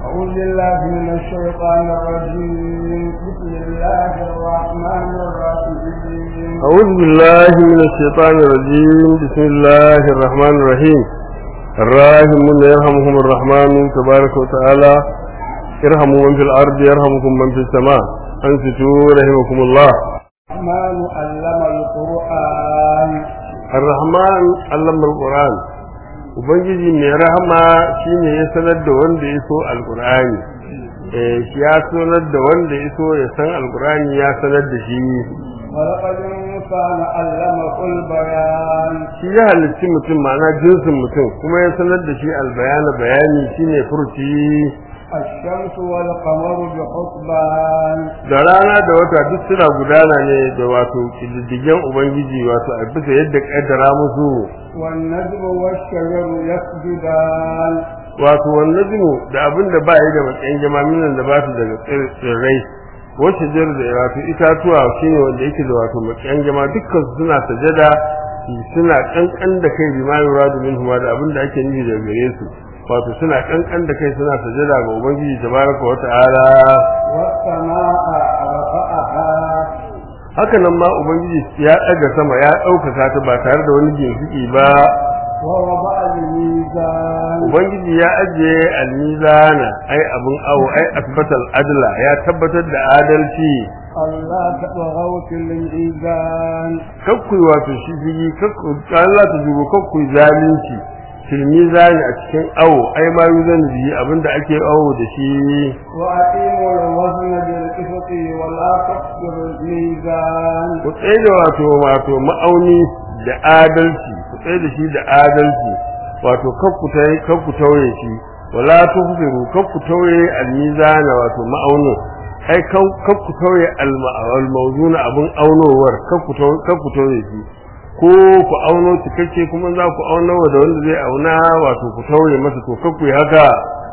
أعوذ بالله من الشيطان الرجيم بسم الله الرحمن الرحيم أعوذ بالله من الشيطان الرجيم بسم الله الرحمن الرحيم الراحمون يرحمهم الرحمن تبارك وتعالى ارحموا من في الأرض يرحمكم من في السماء أنفتوا رحمكم الله الرحمن علم القرآن الرحمن علم القرآن ubangiji mai rahama shine ya sanar da wanda ya so alqur'ani eh shi ya sanar da wanda ya so ya san alqur'ani ya sanar da shi خلق الإنسان علمه البيان shi ya halicci mutum ma'ana jinsin mutum kuma ya sanar da shi albayana bayani shine furci الشمس والقمر بحسبان da rana da wata duk suna gudana ne da wato kididdigen ubangiji wato a bisa yadda kaddara musu والنجم والشجر يسجدان wato wannan zinu da abin da ba yi da matsayin jama'in da ba su daga tsir- tsirrai wacce jar da wato itatuwa shine wanda yake da wato matsayin jama'a dukkan su suna sajada suna kankan da kai bi ma yuradu minhu da abin da ake nufi daga gare su wato suna kankan da kai suna sajada ga ubangiji tabaraka wa ta'ala والسماء رفعها haka nan ma ubangiji ya daga sama ya ɗaukaka ta ba tare da wani ginshiki ba ووضع الميزان ubangiji ya ajiye almizana ai abun awo ai asbatal adla ya tabbatar da adalci ألا تطغوا في الميزان kakku wato shi jigi kakku Allah ta dubo kakku zalunci fil mizani a cikin awo ai ma yuzan bihi abinda ake awo da shi وأقيموا الوزن بالقسط ولا تخسروا الميزان ku tsaye da wato wato ma'auni da adalci ku tsaye da shi da adalci wato kakku tai kakku tauye shi wala tuhfiru kakku tauye almizana wato ma'aunin ai kakku tauye almawzuna abun aunowar kakku tauye kakku tauye shi ko ku auno cikakke kuma za ku auno da wanda zai auna wato ku tauye masa to kakku yi haka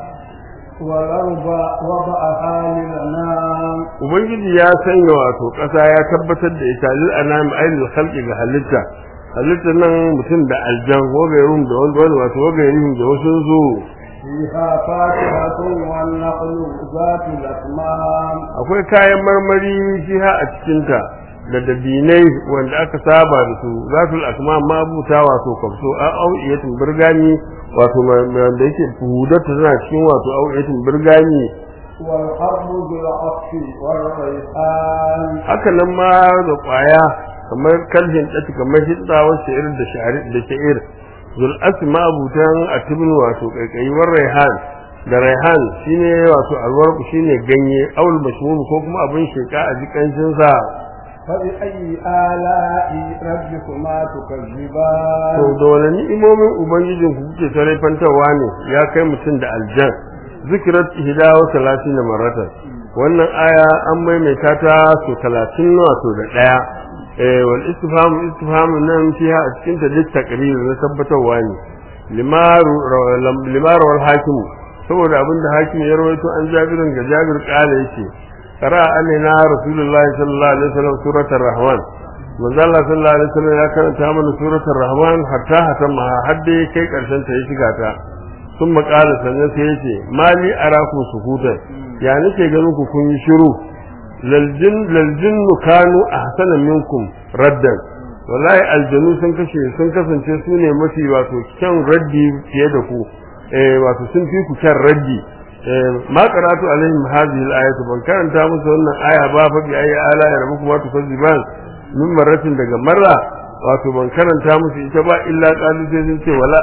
والأرض وضعها للأنام ubangiji ya sanya wato ƙasa ya tabbatar da ita lil anam ainihin khalqi ga halitta halitta nan mutum da aljan wagairum da wanda wani wato wagairihim da wasu su فيها فاكهة والنخل ذات الأكمام akwai kayan marmari fiha a cikinta da dabinai wanda aka saba da su zatul asma mabuta wato kwafso a au'iyatin birgani wato ma- ma- wanda yake hudarta tana cikin wato au'iyatin birgani والحرب بالعطف والريحان haka nan ma da kwaya kamar kalhin ɗati kamar hidda wasu irin da sha'ir da sha'ir zul asma abutan atibin wato kaikayi war raihan da raihan shine wato alwarku shine ganye aul mashmum ko kuma abin sheka a jikancin sa فبأي آلاء ربكما to تكذبان da wani ni'imomin ubangijin ku kuke fantawa ne ya kai mutum da aljan zikirat ihda wa talatin maratan wannan aya an maimaita ta so 30 wato da daya eh wal istifham istifham nan fiha a cikin ta duk takrir na tabbatarwa ne limaru limaru wal hakim saboda abinda hakim ya rawaito an jabirin ga jabir kala yake qara alaina rasulullahi sallallahu alaihi wasallam suratul rahman manzo Allah sallallahu alaihi wasallam ya karanta mana suratul rahman hatta hatta ma hadde kai karshen ta ya shiga ta sun makala sannan sai yace mali araku sukutan ya nake ganin ku kun yi shiru laljin laljin kanu ahsana minkum raddan wallahi aljanu sun kashe sun kasance su ne mafi wato kyan raddi fiye da ku eh wato sun fi ku kyan raddi eh ma qara'atu alaihim hadhihi al-ayatu ban karanta musu wannan aya ba fa bi ayi ala ya rabu kuma tukazziban min marratin daga marra wato ban karanta musu ita ba illa qalu sai sun ce wala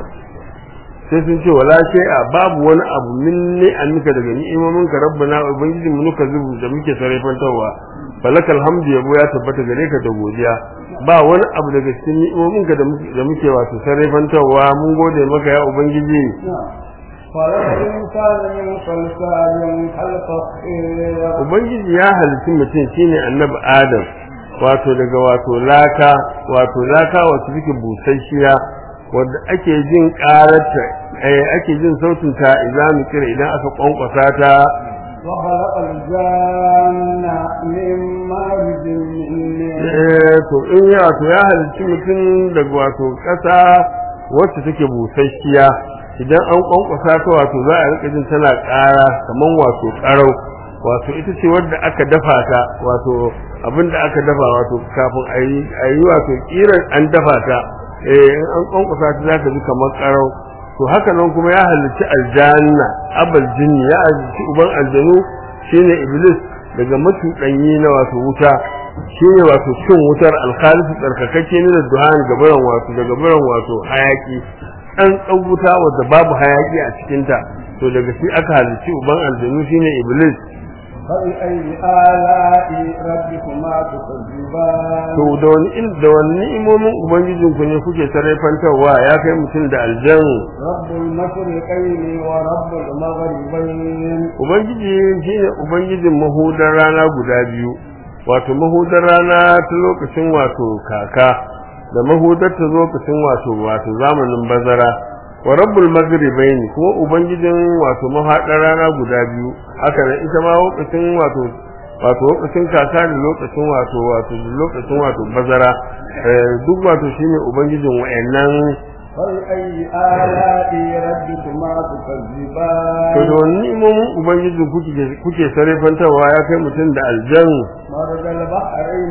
sai sun ce wala a babu wani abu min ne annuka daga ni'imomin ka rabbana ubangiji mu nuka zubu da muke sarrafantawa falakal hamdu yabo ya tabbata gare ka da godiya ba wani abu daga cikin ni'imomin ka da muke da muke wato sarrafantawa mun gode maka ya ubangiji خلق الإنسان من صلصال كالفخير ubangiji ya halitta mutum shine annabi adam wato daga wato laka wato laka wato take busasshiya wanda ake jin karata eh ake jin sautin ta idan mu kira idan aka kwankwasa ta وخلق الجان من مارج من نار eh to in ya to ya halitta mutum daga wato kasa wacce take busasshiya idan an kwankwasa ta wato za a rika jin tana ƙara kaman wato ƙarau wato ita ce wadda aka dafa ta wato abin da aka dafa wato kafin a yi a yi wato kiran an dafa ta eh in an kwankwasa ta za ta ji kamar ƙarau to haka nan kuma ya halicci aljanna abal jinni ya halicci uban aljanu shine iblis daga matuɗanyi na wato wuta shine wato cin wutar alkhalisu tsarkakakke ne da duhan gabaran wato da gabaran wato hayaki an tsan wuta wadda babu hayaki a cikinta to daga shi aka halicci uban aljanu shine iblis فبأي آلاء ربكما تكذبان to da wani il da wani ni'imomin ubangijin ku ne kuke tarayfantarwa ya kai mutum da aljan رب المشرقين ورب المغربين ubangiji shine ubangijin mahudar rana guda biyu wato mahudar rana ta lokacin wato kaka da mahudar ta lokacin wato wato zamanin bazara wa rabbul maghribain kuma ubangijin wato mahadar rana guda biyu haka nan ita ma lokacin wato wato lokacin kaka da lokacin wato wato lokacin wato bazara eh, duk wato shine ubangijin wayannan فبأي آلاء ربكما to تكذبان da wani ni'imomin ubangijin kuke kuke sarrafantarwa ya kai mutum da aljan مرج البحرين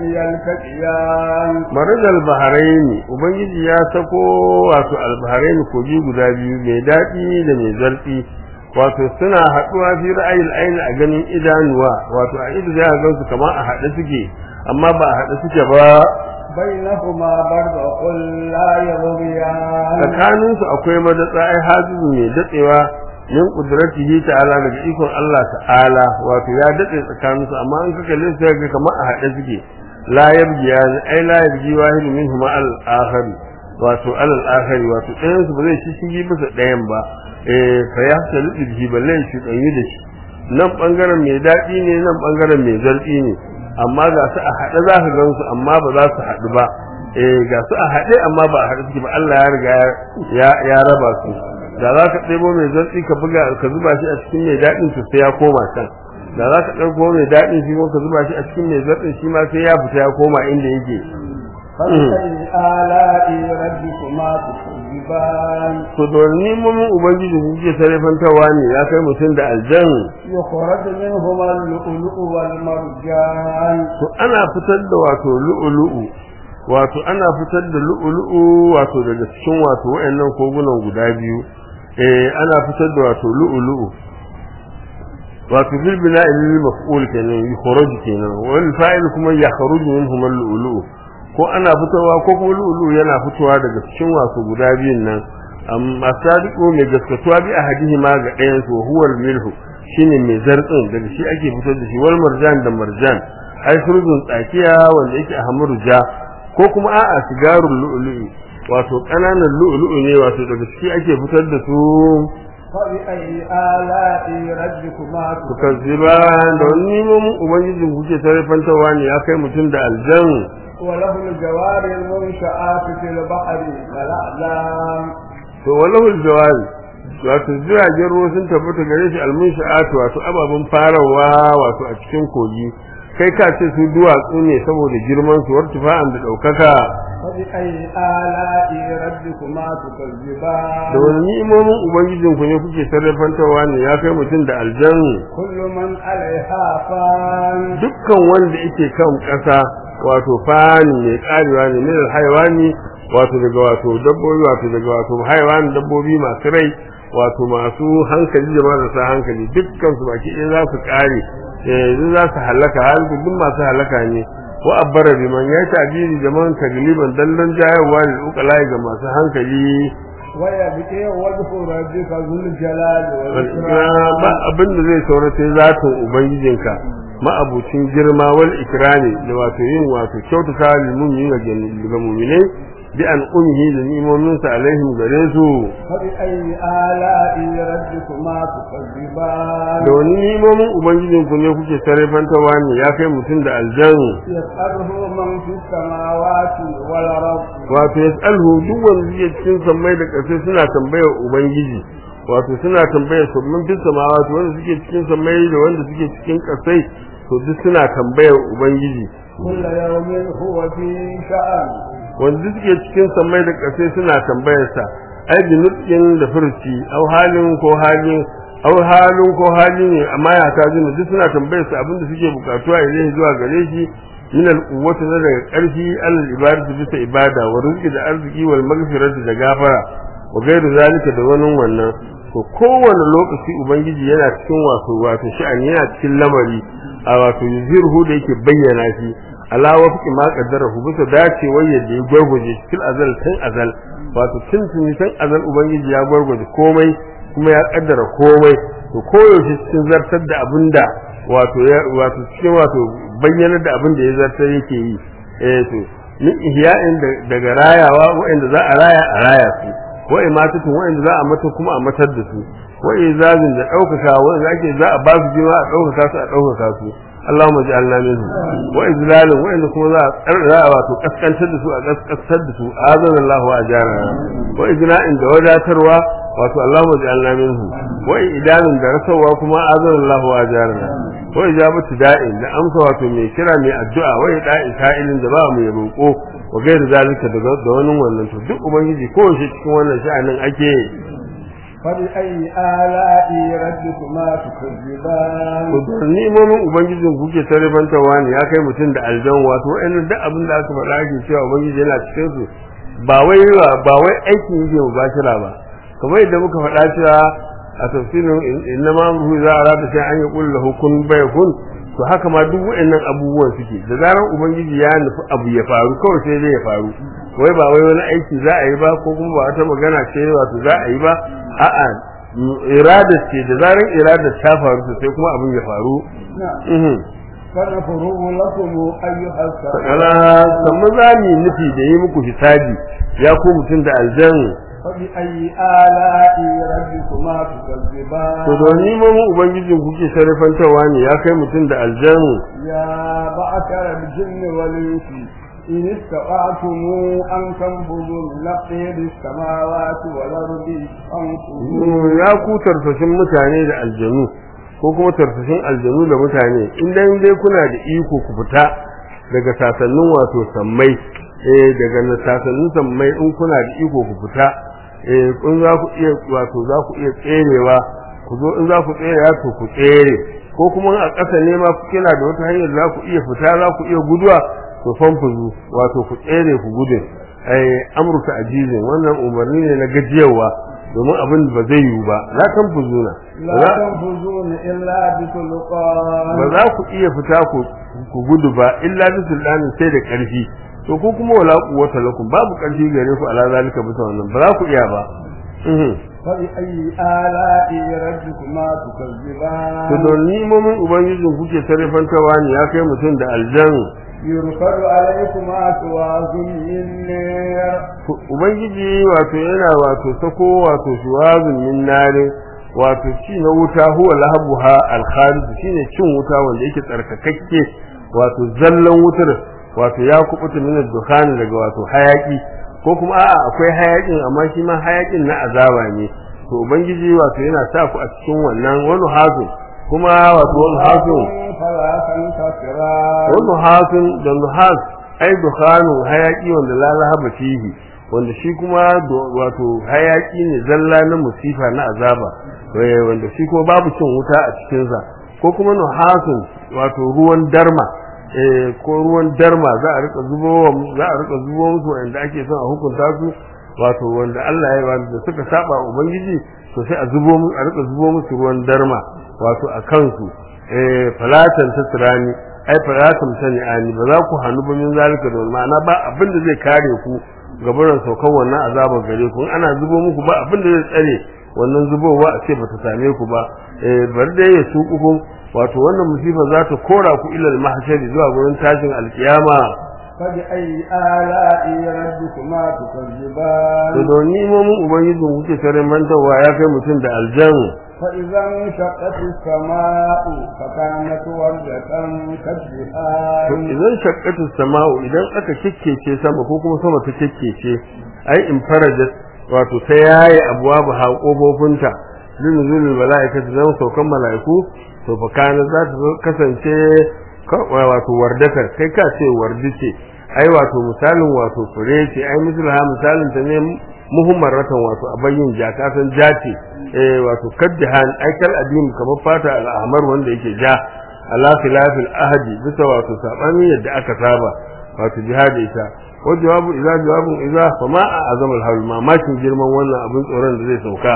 يلتقيان marajal baharaini ubangiji ya sako wato albaharaini kogi guda biyu mai daɗi da mai zarfi wato suna haɗuwa fi ra'ayil aini a ganin idanuwa wato a ido za a gansu kamar a haɗe suke amma ba a haɗe suke ba بينهما برزخ لا يبغيان tsakaninsu akwai madatsa ai hajizu mai datsewa min qudratihi ta'ala daga ikon Allah ta'ala wato ya datse tsakaninsu amma an kaka kalle sai ga kamar a haɗe suke la yabgiya ai la yabgi wahidu minhuma al akhar wato al akhar wato ɗayan su ba zai ci shigi bisa ɗayan ba eh fa ya talu bihi balle shi ɗanyi da shi nan bangaren mai daɗi ne nan bangaren mai zarfi ne amma ga su a haɗe za ka gan su amma ba za su haɗu ba eh ga su a haɗe amma ba a haɗe suke ba Allah ya riga ya ya raba su da za ka ɗebo mai zartsi ka buga ka zuba shi a cikin mai daɗin to sai ya koma can da za ka ɗauko mai daɗin shi ko ka zuba shi a cikin mai zartsin shi ma sai ya fita ya koma inda yake فبأي آلاء ربكما تكذبان to da wani nemomin ubangiji kuke sarrafantawa ne ya kai mutum da aljan يخرج منهما اللؤلؤ والمرجان to ana fitar da wato lu'ulu'u wato ana fitar da lu'ulu'u wato daga cikin wato wayannan kogunan guda biyu eh ana fitar da wato lu'ulu'u wato bil bina'i lil maf'ul kenan yukhraj kenan wal fa'il kuma yakhruju minhum al lu'lu'u ko ana fitowa ko kuma lu'lu'u yana fitowa daga cikin wato guda biyun nan amma sadiqu mai gaskatuwa bi ahadihi ma ga ɗayan su huwa al milhu shine mai zartsin daga shi ake fitar da shi wal marjan da marjan ai furzun tsakiya wanda yake ahmaru ja ko kuma a'a sigarul lu'lu'i wato kananan lu'lu'u ne wato daga shi ake fitar da su فبأي آلاء ربكما tukazziba da wani nemomin ubangijin kuke sarrafantawa ne ya kai mutum da aljan وله الجوار المنشآت في البحر كالأعلام to walahul jawari wato jiragen ruwa sun tabbata gare shi almunsha'atu wato ababen farawa wato a cikin kogi kai ka ce su duwatsu ne saboda girman su wartifa'an da ɗaukaka فبأي آلاء ربكما da تكذبان wani ni'imomin ubangijin ku ne kuke sarrafantawa ne ya kai mutum da aljan كل من عليها فان dukkan wanda yake kan ƙasa wato fani mai karewa ne min alhaiwani wato daga wato dabbobi wato daga wato haiwani dabbobi masu rai wato masu hankali da marasa hankali dukkan su baki ɗaya za su kare eh za su halaka har duk masu halaka ne wa abbara biman ya tabiri da man tagliban dallan jayarwa da ukalai ga masu hankali ويبكي وجه ربك ذو الجلال ba والإكرام abin da zai saura sai zatin ubangijinka ma'abucin girma wal ikrami da wato yin wato kyautata lil mu'minin ga mu'minai bi an umhi da ni'imomin sa alaihim gare su فبأي آلاء ربكما تكذبان da wani ni'imomin ubangijin ku ne kuke sarrafantawa ne ya kai mutum da aljan يسأله من في السماوات والأرض wato yas'alhu duk wanda yake cikin sammai da ƙasai suna tambayar ubangiji wato suna tambayar su mun fi samawati wanda suke cikin sammai da wanda suke cikin ƙasai to duk suna tambayar ubangiji كل يوم هو في شأن wanda suke cikin sammai da ƙasai suna tambayar sa ai bi nutqin da furci au halin ko halin au halin ko hali ne amma ya ta jin duk suna tambayar su abinda suke bukatuwa ilai zuwa gare shi min al-quwwati na daga karfi alal ibadatu bisa ibada wa rizqi da arziki wal maghfirati da gafara wa gairu zalika da wani wannan to kowane lokaci ubangiji yana cikin wato wato sha'ani yana cikin lamari a wato yuzirhu da yake bayyana shi ala wafqi ma qaddarahu bisa dacewar yadda ya gwargwaje cikin azal tun azal wato tun tun tun azal ubangiji ya gwargwaje komai kuma ya kaddara komai to koyaushe cikin zartar da abinda wato ya wato cikin wato bayyana da abinda ya zartar yake yi eh to min ihya'in daga rayawa wa'anda za a raya a raya su wa imatatu wa'anda za a mata kuma a matar da su wa izazin da daukaka wanda ake za a ba su jima a daukaka su a daukaka su Allahumma ja'alna minhu wa izlalin wa'anda kuma za a tsarra wato kaskantar da su a kaskantar da su azan Allah wa ajara wa izna'in da wadatarwa wato Allahumma ja'alna minhu wa idanin da rasawa kuma azan Allah wa ajara wa ijabatu da'in da amsa wato mai kira mai addu'a wa da'i sa'ilin da ba mai roko wa gairu zalika da wani wannan to duk ubangiji ko shi cikin wannan sha'anin ake فبأي آلاء ربكما تكذبان to ni'imomin ubangijin kuke tarifantawa ne ya kai mutum da aljan wato wa'annan duk abin da aka faɗa ake cewa ubangiji yana cikin su ba wai ba wai aikin yake mubashira ba kamar yadda muka faɗa cewa a tafsirin innama amruhu za a rata sai an yi kullu lahu kun bayakun to haka ma duk wa'annan abubuwan suke da zaran ubangiji ya nufi abu ya faru kawai sai zai ya faru wai ba wai wani aiki za a yi ba ko kuma ba wata magana ce wato za a yi ba a'a irada ce da zaran irada ta faru sai kuma abin ya faru فنفرغ لكم أيها sakala sannan za mu yi nufi da yi muku hisabi ya ku mutum da aljan فبأي آلاء ربكما تكذبان to da ni mu ubangijin kuke sharifantawa ne ya kai mutum da aljan يا معشر الجن والإنس إن استطعتم أن تنفذوا من أقطار السماوات والأرض فانفذوا ya ku tarfashin mutane da aljanu ko kuma tarfashin aljanu da mutane idan dai kuna da iko ku fita daga sasannin wato sammai eh daga sasannin sammai in kuna da iko ku fita eh kun za ku iya wato za ku iya tserewa ku zo in za ku tsere to ku tsere ko kuma a ƙasa ne ma kina da wata hanyar za ku iya fita za ku iya guduwa to fanfuzu wato ku tsere ku gudun ai amurka ajizin wannan umarni ne na gajiyarwa domin abin ba zai yiwu ba la tanfuzuna لا تنفذون إلا بسلطان ba za ku iya fita ku ku gudu ba illa bi sultanin sai da ƙarfi to ko kuma wala quwwata lakum babu ƙarfi gare ku ala zalika bisa wannan ba za ku iya ba mhm فبأي آلاء ربكما تكذبان to don nimomin ubangijin kuke sarrafantawa ne ya kai mutum da aljan يرسل عليكما شواظ من نار To, ubangiji wato yana wato sako wato shuwazun min narin wato ci na wuta huwa lahabuha al-kharij shine cin wuta wanda yake tsarkakakke wato zallan wutar wato ya kubuta min dukhan daga wato hayaki ko kuma a'a akwai hayakin amma shi ma hayakin na azaba ne to ubangiji wato yana sa ku a cikin wannan wani hazin kuma wato wani hazin فلا تنتصران wani hazin da nuhas ai dukhanu hayaki wanda la lahaba fihi wanda shi kuma do- wato hayaki ne zalla na musifa na azaba eh, wanda shi kuma babu cin wuta a cikinsa ko kuma nuhasun wato ruwan darma eh, ko ruwan darma za a rika zubo wa- za a rika zubo musu wanda ake son a hukunta su wato wanda Allah ya ba da suka saba wa ubangiji to sai a zubo mu a rika zubo musu ruwan darma wato a kansu eh falatan tasrani ai falatan sani'ani ba za ku hannu ba min zalika da ma'ana ba abin da zai kare ku gabaran saukan wannan azabar gare ku in ana zubo muku ba abin da zai tsare wannan zubowa a ce bata same ku ba eh bar da ya suku wato wannan musifa za ta kora ku ilal mahshari zuwa gurin tashin alkiyama فبأي آلاء ربكما تكذبان to don nimomin ubangijin kuke tare mantawa ya kai mutum da aljan فإذا انشقت السماء فكانت وردة to كالدهان idan shaqqatu sama'u idan aka kikkece sama ko kuma sama ta kikkece ai in farajat wato ta yaye abwabu ha kofofinta linzulul malaikatu zan saukan malaiku to fa kana za ta kasance ka- wato wardatar kai ka ce wardi ce ai wato misalin wato fure ce ai misal ha misalin ta ne muhimmaratan wato a bayyin jaka san jace eh wato kaddahan aikal adim kamar fata al-ahmar wanda yake ja ala khilafil ahdi bisa wato sabani yadda aka saba wato jihadi ita wa jawabu idza jawabun idza fa ma azamul hawl mamakin girman wannan abin tsoron da zai sauka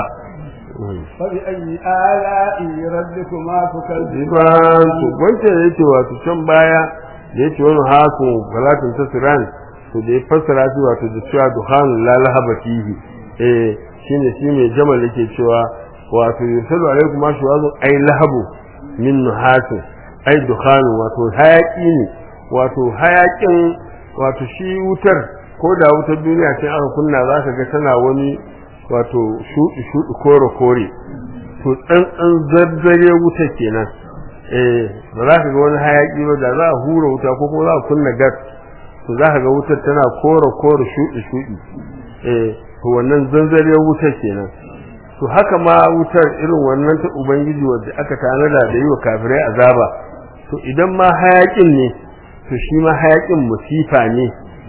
فبأي آلاء ربكما تكذبان Ziban to wancan da yake wato can baya da yake wani haku galatin tasiran to da ya fassara shi wato da cewa duhan la lahaba fihi eh shine shi mai jamal yake cewa wato yusallu alaikum ma shuwazun ai lahabu min nuhasin ai duhan wato hayaki ne wato hayakin wato shi wutar ko da wutar duniya ce aka kunna zaka ga tana wani wato shuɗi shuɗi kore kore to tsantsan zarzare wuta kenan eh ba za ka ga wani hayaki ba da za a hura wuta ko kuma za a kunna gas to za ka ga wutar tana kore kore shuɗi shuɗi eh to wannan zanzare wutar kenan to haka ma wutar irin wannan ta ubangiji wanda aka tanada da yi wa kafirai azaba to idan ma hayakin ne to shi ma hayakin musifa ne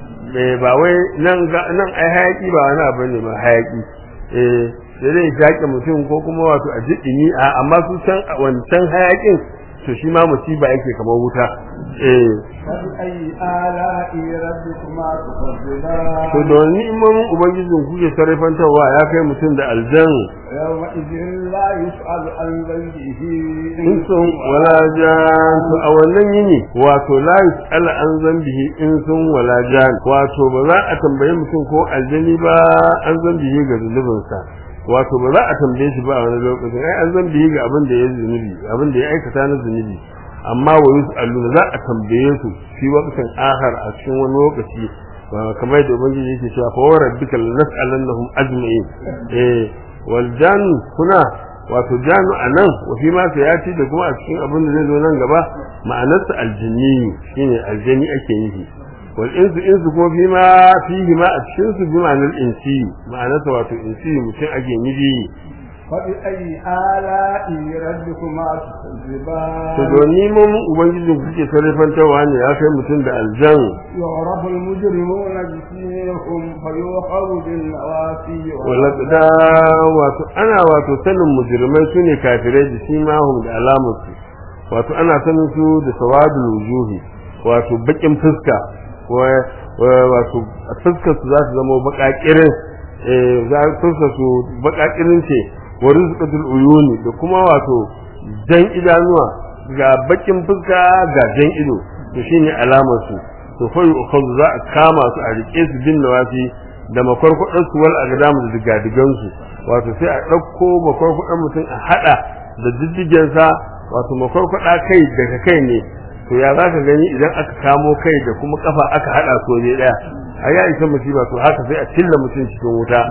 ba wai nan nan ai hayaki ba wani abu ne ba hayaki eh sai dai shaƙe mutum ko kuma wato a jiɗini a amma su san wancan hayakin to shi ma musiba yake kamar wuta eh فبأي آلاء ربكما تكذبان to da wani imamin ubangijin kuke sarrafantarwa ya kai mutum da aljan يومئذ لا يسأل عن ذنبه insun wala jan to a wannan yini wato la yus'al an zambihi insun wala jan wato ba za a tambaye mutum ko aljani ba an zambihi ga zunubinsa wato ba za a tambaye shi ba a wani lokacin ai an zambihi ga abin da ya zunubi abin da ya aikata na zunubi amma wa yus'aluna za a tambaye su fi waqtin akhar a cikin wani lokaci ba kamar da ubangiji yake cewa fa rabbika lanas'alannahum ajma'in eh wal jan kuna wato janu anan wa fi ma sayati da kuma a cikin abin da zai zo nan gaba ma'anarsa aljinni shine aljani ake nufi wal insu insu kuma fi ma fihi ma a cikin su bi ma'anar insi ma'anarsa wato insi mutum ake nufi فبأي آلاء ربكما تكذبان to doni mun ubangijin kuke sarrafantarwa ne ya kai mutum da aljan يعرف المجرمون بسيمهم فيؤخذ بالنواسي walaqda wato ana wato sanin mujrimai sune kafirai da simahum da alamarsu wato ana sanin su da sawadul wujuhi wato bakin fuska wa- wa- wato fuskar su za su zama bakakirin eh za fuskar su bakakirin ce wa rizqatul uyuni da kuma wato jan idanuwa ga bakin fuska ga jan ido to shine alamar su to fa yu'khadhu za a kama su a rike su bin nawasi da makwarkwadon su wal agdam da digadigan su wato sai a dauko makwarkwadon mutum a hada da diddigen sa wato makwarkwada kai daga kai ne to ya za ka gani idan aka kamo kai da kuma kafa aka hada su ne daya a ya isa musiba to haka sai a cilla mutum cikin wuta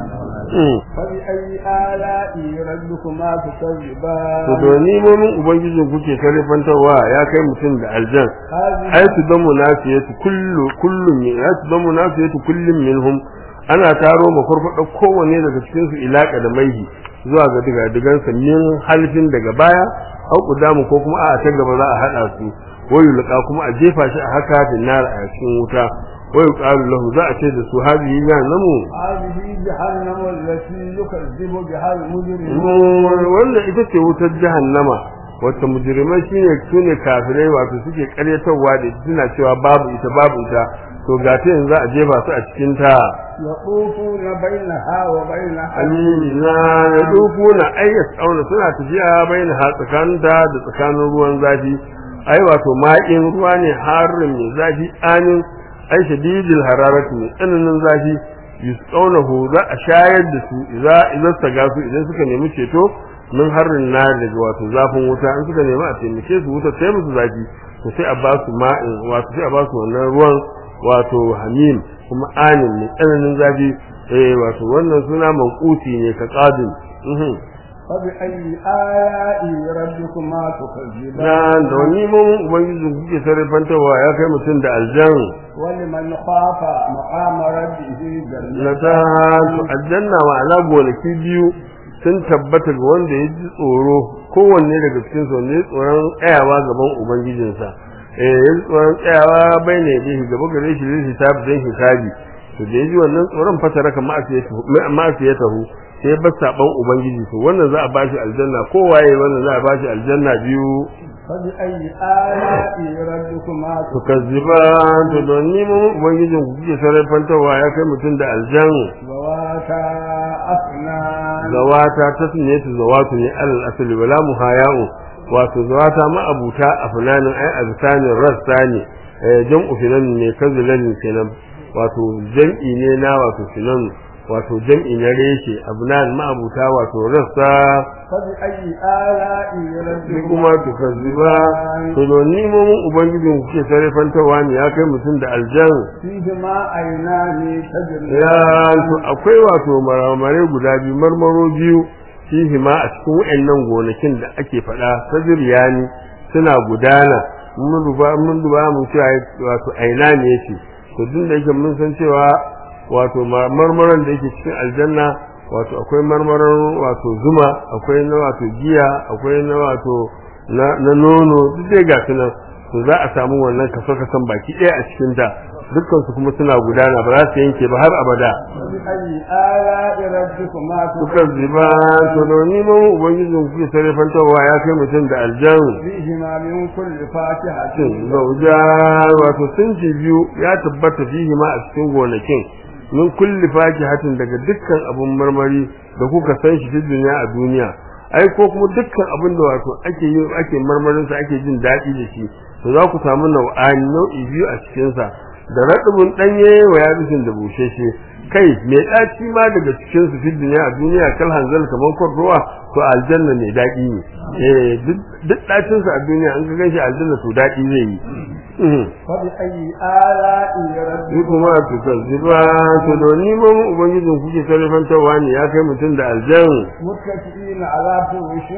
فبأي آلاء ربكما to تكذبان doni momin ubangijin kuke karifantarwa ya kai mutum da aljan هذه ai su dan munafiyatu kullu kullum min ai su dan munafiyatu kullum minhum ana taro mafarfada kowanne daga cikin su ilaka da maihi zuwa ga diga digan sa min halfin daga baya au kudamu ko kuma a ta gaba za a hada su wayu lqa kuma a jefa shi a haka da nar a cikin wuta wayu qalu lahu za a ce da su hadihi namu هذه جهنم التي يكذب بها المجرمون wanda ita ce wutar jahannama wacce mujrimai shine sune kafirai wato suke karyatarwa da suna cewa babu ita babu ita to ga ta yanzu a jefa su a cikin ta يطوفون بينها وبين amina ya dukuna ayyas auna suna tafiya bayan ha tsakaninta da tsakanin ruwan zafi ai wato ma'in ruwa ne harin mai zafi amin ai shadidil hararati mai tsananin zafi yusqawnahu za a shayar da su idza idza saga su idan suka nemi ceto min harin na daga wato zafin wuta in suka nemi a taimake su wuta sai musu zafi to sai a ba su ma'in wato sai a ba su wannan ruwan wato hamim kuma anin mai tsananin zafi eh wato wannan suna manquti ne ka qadin mhm فبأي آلاء ربكما تكذبان dan da wani mun ubangiji kuke sarrafantawa ya kai mutum da aljan ولمن خاف مقام ربه na جنتان ta to aljanna ma'ana gonaki biyu sun tabbata ga wanda ya ji tsoro kowanne daga cikin su ne tsoron tsayawa gaban ubangijinsa eh ya ji tsoron tsayawa bai ne da gaba gare shi zai hisabi dan hisabi to da yaji wannan tsoron fatara kan ma'asiyatahu sai ba saban ubangiji to wannan za a bashi aljanna ko waye wannan za a bashi aljanna biyu فبأي آلاء ربكما tukazziba to don ni mu ubangijin ku kuke sarrafantawa ya kai mutum da aljan ذواتا أفنان zawata tasniyatu zawatu ne alal asli wala muhaya'u wato zawata ma abuta afnanin ai azkanin rassa ne eh, jam'u finan ne kazilan kenan wato jam'i ne na wato finan wato jam'i na reshe abnan ma abuta wato rassa فبأي آلاء sai kuma ربكما tukazziba to don ni mu ubangijin ku kuke sarrafantawa ne ya kai mutum da aljan فيهما عينان تجريان ya to akwai wato marmare guda biyu marmaro biyu fihi ma a cikin wayannan gonakin da ake faɗa sajriyani suna gudana mun duba mun duba mun cewa wato aina ne yake to duk da yake mun san cewa wato ma- marmaron da yake cikin aljanna wato akwai marmaron wato zuma akwai na wato giya akwai na wato na na nono duk dai ga su nan to za a samu wannan kaso kasan baki ɗaya a cikin ta dukkan su kuma suna gudana ba za su yanke ba har abada فبأي آلاء ربكما suka ziba to da ni mun ubangijin kuke sarrafantarwa ya kai mutum da aljan فيهما من كل فاكهة cin zauja wato sun ci biyu ya tabbata fihi ma a cikin gonakin min kulli fakihatin daga dukkan abun marmari da kuka san shi fi duniya a duniya ai ko kuma dukkan abin da wato ake yi ake marmarin sa ake jin daɗi da shi to za ku samu nau'ani nau'i biyu a cikin sa da radubun danye wa yabisin da busheshe kai mai ɗaci ma daga cikin su fi duniya a duniya kal hanzal kamar kwarrowa to aljanna ne daɗi ne eh duk duk ɗacin sa a duniya an ga ganshi aljanna to daɗi zai yi فبأي آلاء Ni ربكما kuma tukazziba to da ni ma mu ubangijin kuke sarrafantarwa ne ya kai mutum da aljan متكئين على فرش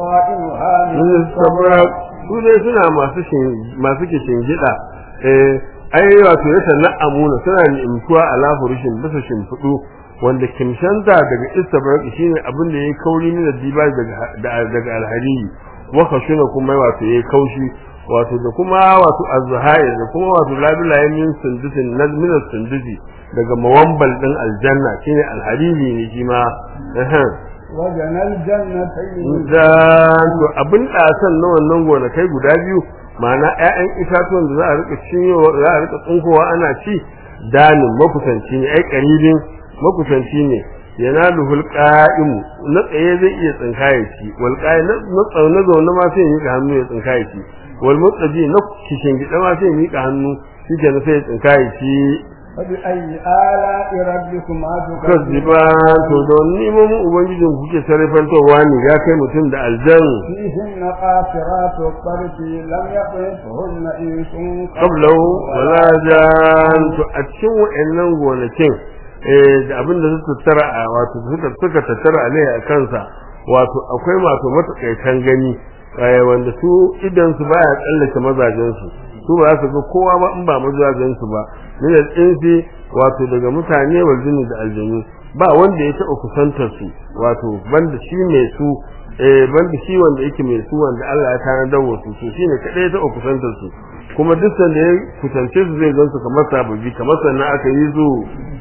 بطائنها من in sabra su dai suna masu shin masu kishin gida eh ai wato ya sanna amuna suna ni'imtuwa ala furushin bisa shimfidu wanda kimshanta daga istabrak shine abin da yayi kauri ne da diba daga daga alhariri wa khashuna kuma wato yayi kaushi wato da kuma wato azhair da kuma wato labilaye min sundusin nazmin sundusi daga mawambal din aljanna shine alhariri ne shi ma ehem وجنى الجنتين da to abin ɗasan na wannan gonakai guda biyu ma'ana ƴaƴan itatuwan da za a rika cinyowa za a rika tsinkowa ana ci danin makusanci ne ai qaribin makusanci ne yanaluhul qa'im na tsaye zai iya tsinkaye shi wal qa'im na tsaune zaune ma sai ya mika hannu ya tsinkaye shi wal mutsaji na kishin gida ma sai ya mika hannu shi kenan sai ya tsinkaye shi فبأي آلاء ربكما تكذبان kazziba to don neman ubangijin kuke sarrafantowa ne ya kai mutum da aljan فيهن قاصرات الطرف لم يطرفهن إنس qablahu wala jan to a cikin wa'annan gonakin eh da abin da suka tattara a wato suka suka tattara alai a kansa wato akwai masu matakaitan gani eh wanda su idan su baya tsallake mazajen su su ba su ga kowa ba in ba mazajen su ba min al-insi wato daga mutane wal jinni da aljanu ba wanda ya taɓa kusantar su wato banda shi mai su eh banda shi wanda yake mai su wanda Allah ya tanadar wa su to shine kadai ya taɓa kusantar su kuma duk sanda ya kusance su zai gansu kamar sababbi kamar sannan aka yi su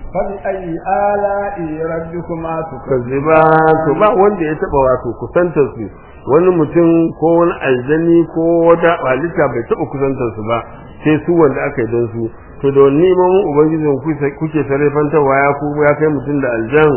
فبأي آلاء ربكما تكذبان kazziba to ba wanda ya taɓa wato kusantar su wani mutum ko wani aljani ko wata halitta bai taɓa kusantar su ba sai su wanda aka yi don su to da wani neman ubangijin kuke- kuke sarrafantarwa ya ku ya kai mutum da aljan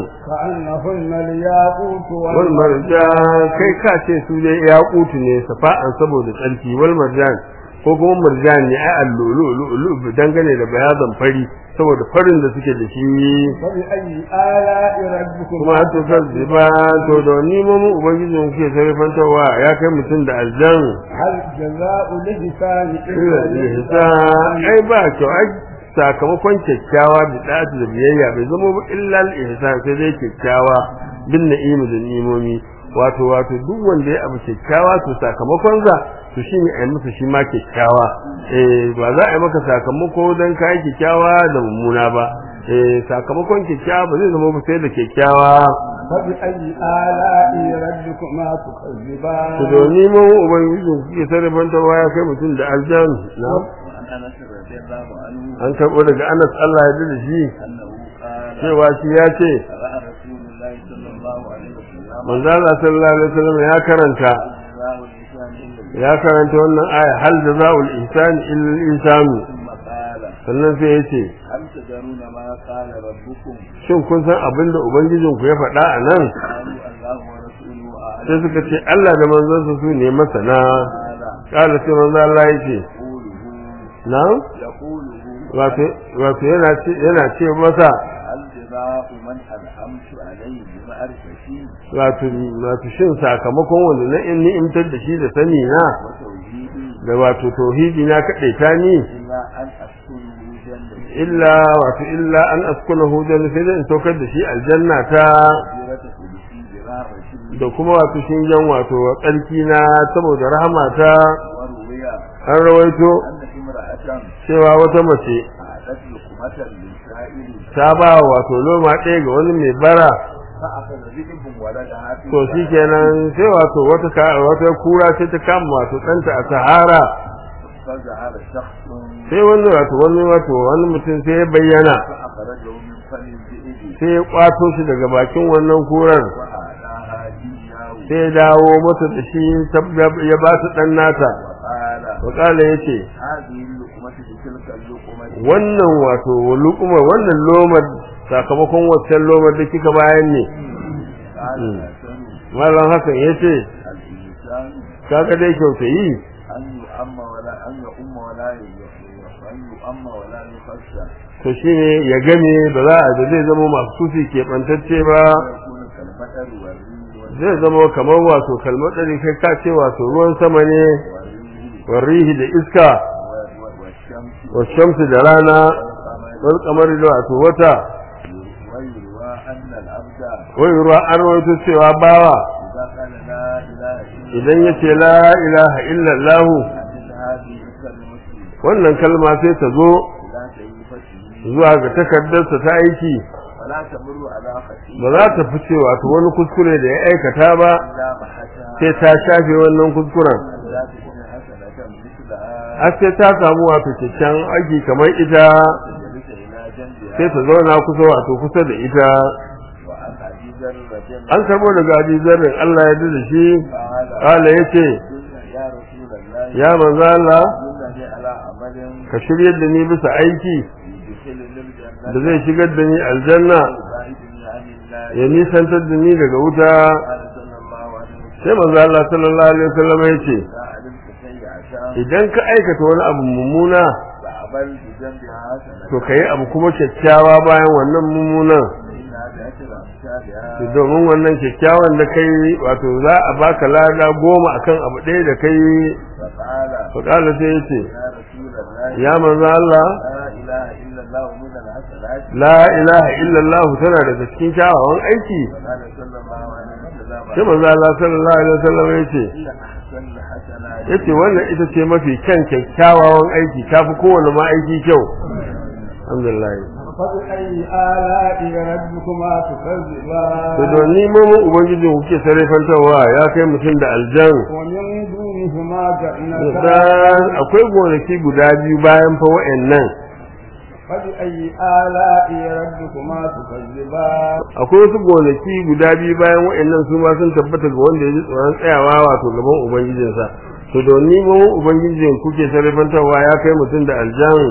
كأنهن الياقوت wal والمرجان marjan kai ka ce su dai ya kutu ne safa'an saboda tsarki wal marjan ko kuma marjan ne ai allulu dangane da bayazan fari saboda farin da suke da shi فبأي آلاء ربكما kuma to kazziba to da ni mu ubangijin kuke sarrafantarwa ya kai mutum da aljan هل جزاء الإحسان illa إلا ihsa ai ba kyau ai sakamakon kyakkyawa da da'atu da biyayya bai zama ba illa ihsan sai dai kyakkyawa bin na'imi da nimomi wato wato duk wanda ya abu kyakkyawa to sakamakon sa to shine ai masa shi ma kyakkyawa eh ba za a yi maka sakamako dan kai kyakkyawa da mummuna ba eh sakamakon kyakkyawa ba zai zama ba sai da kyakkyawa فبأي آلاء ربكما تكذبان to domin mu ubangiji kuke sarrafanta ya kai mutum da aljan na انس رضي الله عنه an karɓo daga Anas Allah ya da shi انه قال cewa shi ya ce قرأ رسول الله صلى الله عليه وسلم manzo Allah sallallahu alaihi wasallam ya karanta جزاء الإنسان إلا ya karanta wannan aya hal jazaa'ul ihsan illa al-ihsan ثم قال sannan sai ya ce هل تدرون ما قال ربكم shin kun san abin da ubangijinku ya faɗa a nan قالوا الله ورسوله sai أعلم suka ce Allah da manzonsa su ne masana قال kala sai manzo Allah ya ce يقوله na يقوله wato wato yana ce yana ce masa هل جزاء من أنعمت عليه بمعرفتي wato wato shin sakamakon wanda na in ni'imtar da shi da sani na وتوحيدي da wato tauhidi na kaɗai ta ni إلا أن أسكنه جنة illa wato illa an askunahu janna sai dai in saukar da shi aljanna ta كبيرة كلشي برحمة da kuma wato shingen wato tsarki na saboda rahama ta وروي an rawaito أن امرأة cewa wata mace أعدت لقمة للسائل ta ba wa wato loma ɗaya ga wani mai bara فأخذ ذئب ولدها في to shi kenan sai wato wata ka- wata kura sai ta kama wato ɗanta a sahara فظهر شخص sai wani wato wani wato wani mutum sai ya bayyana فأخرجه من فم الذئب sai ya kwato shi daga bakin wannan kurar وأعلاها إياه sai ya dawo masa da shi tab- ya ba ta ɗan nata وقال wakala ya ce هذه اللقمة بتلك اللقمة wannan wato lukuma wannan lomar sakamakon waccan lomar da kika bayan ne قال مم. حسن malam hakan ya ce الإنسان kaga dai kyautayi أن يؤم ولا أن يؤم ولا ي- أن يؤم ولا يخشى to shine ya game ba za a da zai zama masu sufi keɓantacce ba ويكون كالمطر والريح zai zama kamar wato kalmatsari kai ka ce wato ruwan sama ne والريح warrihi da iska و- و- والشمس washamsu da rana والقمر wal kamar da wato wata ويروى أن العبد wai ruwa an rawaito cewa bawa إذا قال لا إله إلا idan ya ce la ilaha illallah من هذه الكلمة wannan kalma sai ta zo إلى سيفته zuwa ga takardarsa ta aiki ولا تمر على خطيئة ba za ta fice wato wani kuskure da ya aikata ba إلا محتها sai ta shafe wannan kuskuren لا تكون حسنة مثلها har sai ta samu wato kyakkyawan aiki kamar ita جلس إلى جنبها sai ta zauna kusa wato kusa da ita وعن أبي ذر رضي الله an karbo daga Abi Zarrin Allah ya da shi قال kala yace يا رسول الله ya manzo Allah دلني على عمل ka shiryar da ni bisa aiki يدخلني الجنة da zai shigar da ni aljanna ويبعدني عن النار ya nisantar da ni daga wuta قال صلى الله عليه وسلم sai manzo Allah sallallahu alaihi wasallam yace إذا علمت سيئة idan ka aikata wani abu mummuna فعمل بجنبها حسنة to kai abu kuma kyakkyawa bayan wannan mummunan فإنها بعشر أمثالها to domin wannan kyakkyawan da kai wato za a baka lada goma akan abu ɗaya da kai فقال to kala sai yace يا رسول الله ya manzo Allah لا إله إلا الله من الحسنات la ilaha illallah tana daga cikin kyawawan aiki وقال صلى الله عليه وسلم sai manzo Allah sallallahu alaihi wasallam yace إن أحسن الحسنات yace wannan ita ce mafi kyan kyakkyawan aiki tafi kowane ma aiki kyau alhamdulillah فبأي آلاء ربكما تكذبان to don ni mu ubangiji kuke sarrafantawa ya kai mutum da aljan ومن دونهما dan جنتان akwai gonaki guda biyu bayan fa wa'annan فبأي آلاء ربكما تكذبان akwai wasu gonaki guda biyu bayan wa'annan su ma sun tabbata ga wanda ya ji tsoron tsayawa wato gaban ubangijinsa to don ni mu ubangijin kuke sarrafantawa ya kai mutum da aljan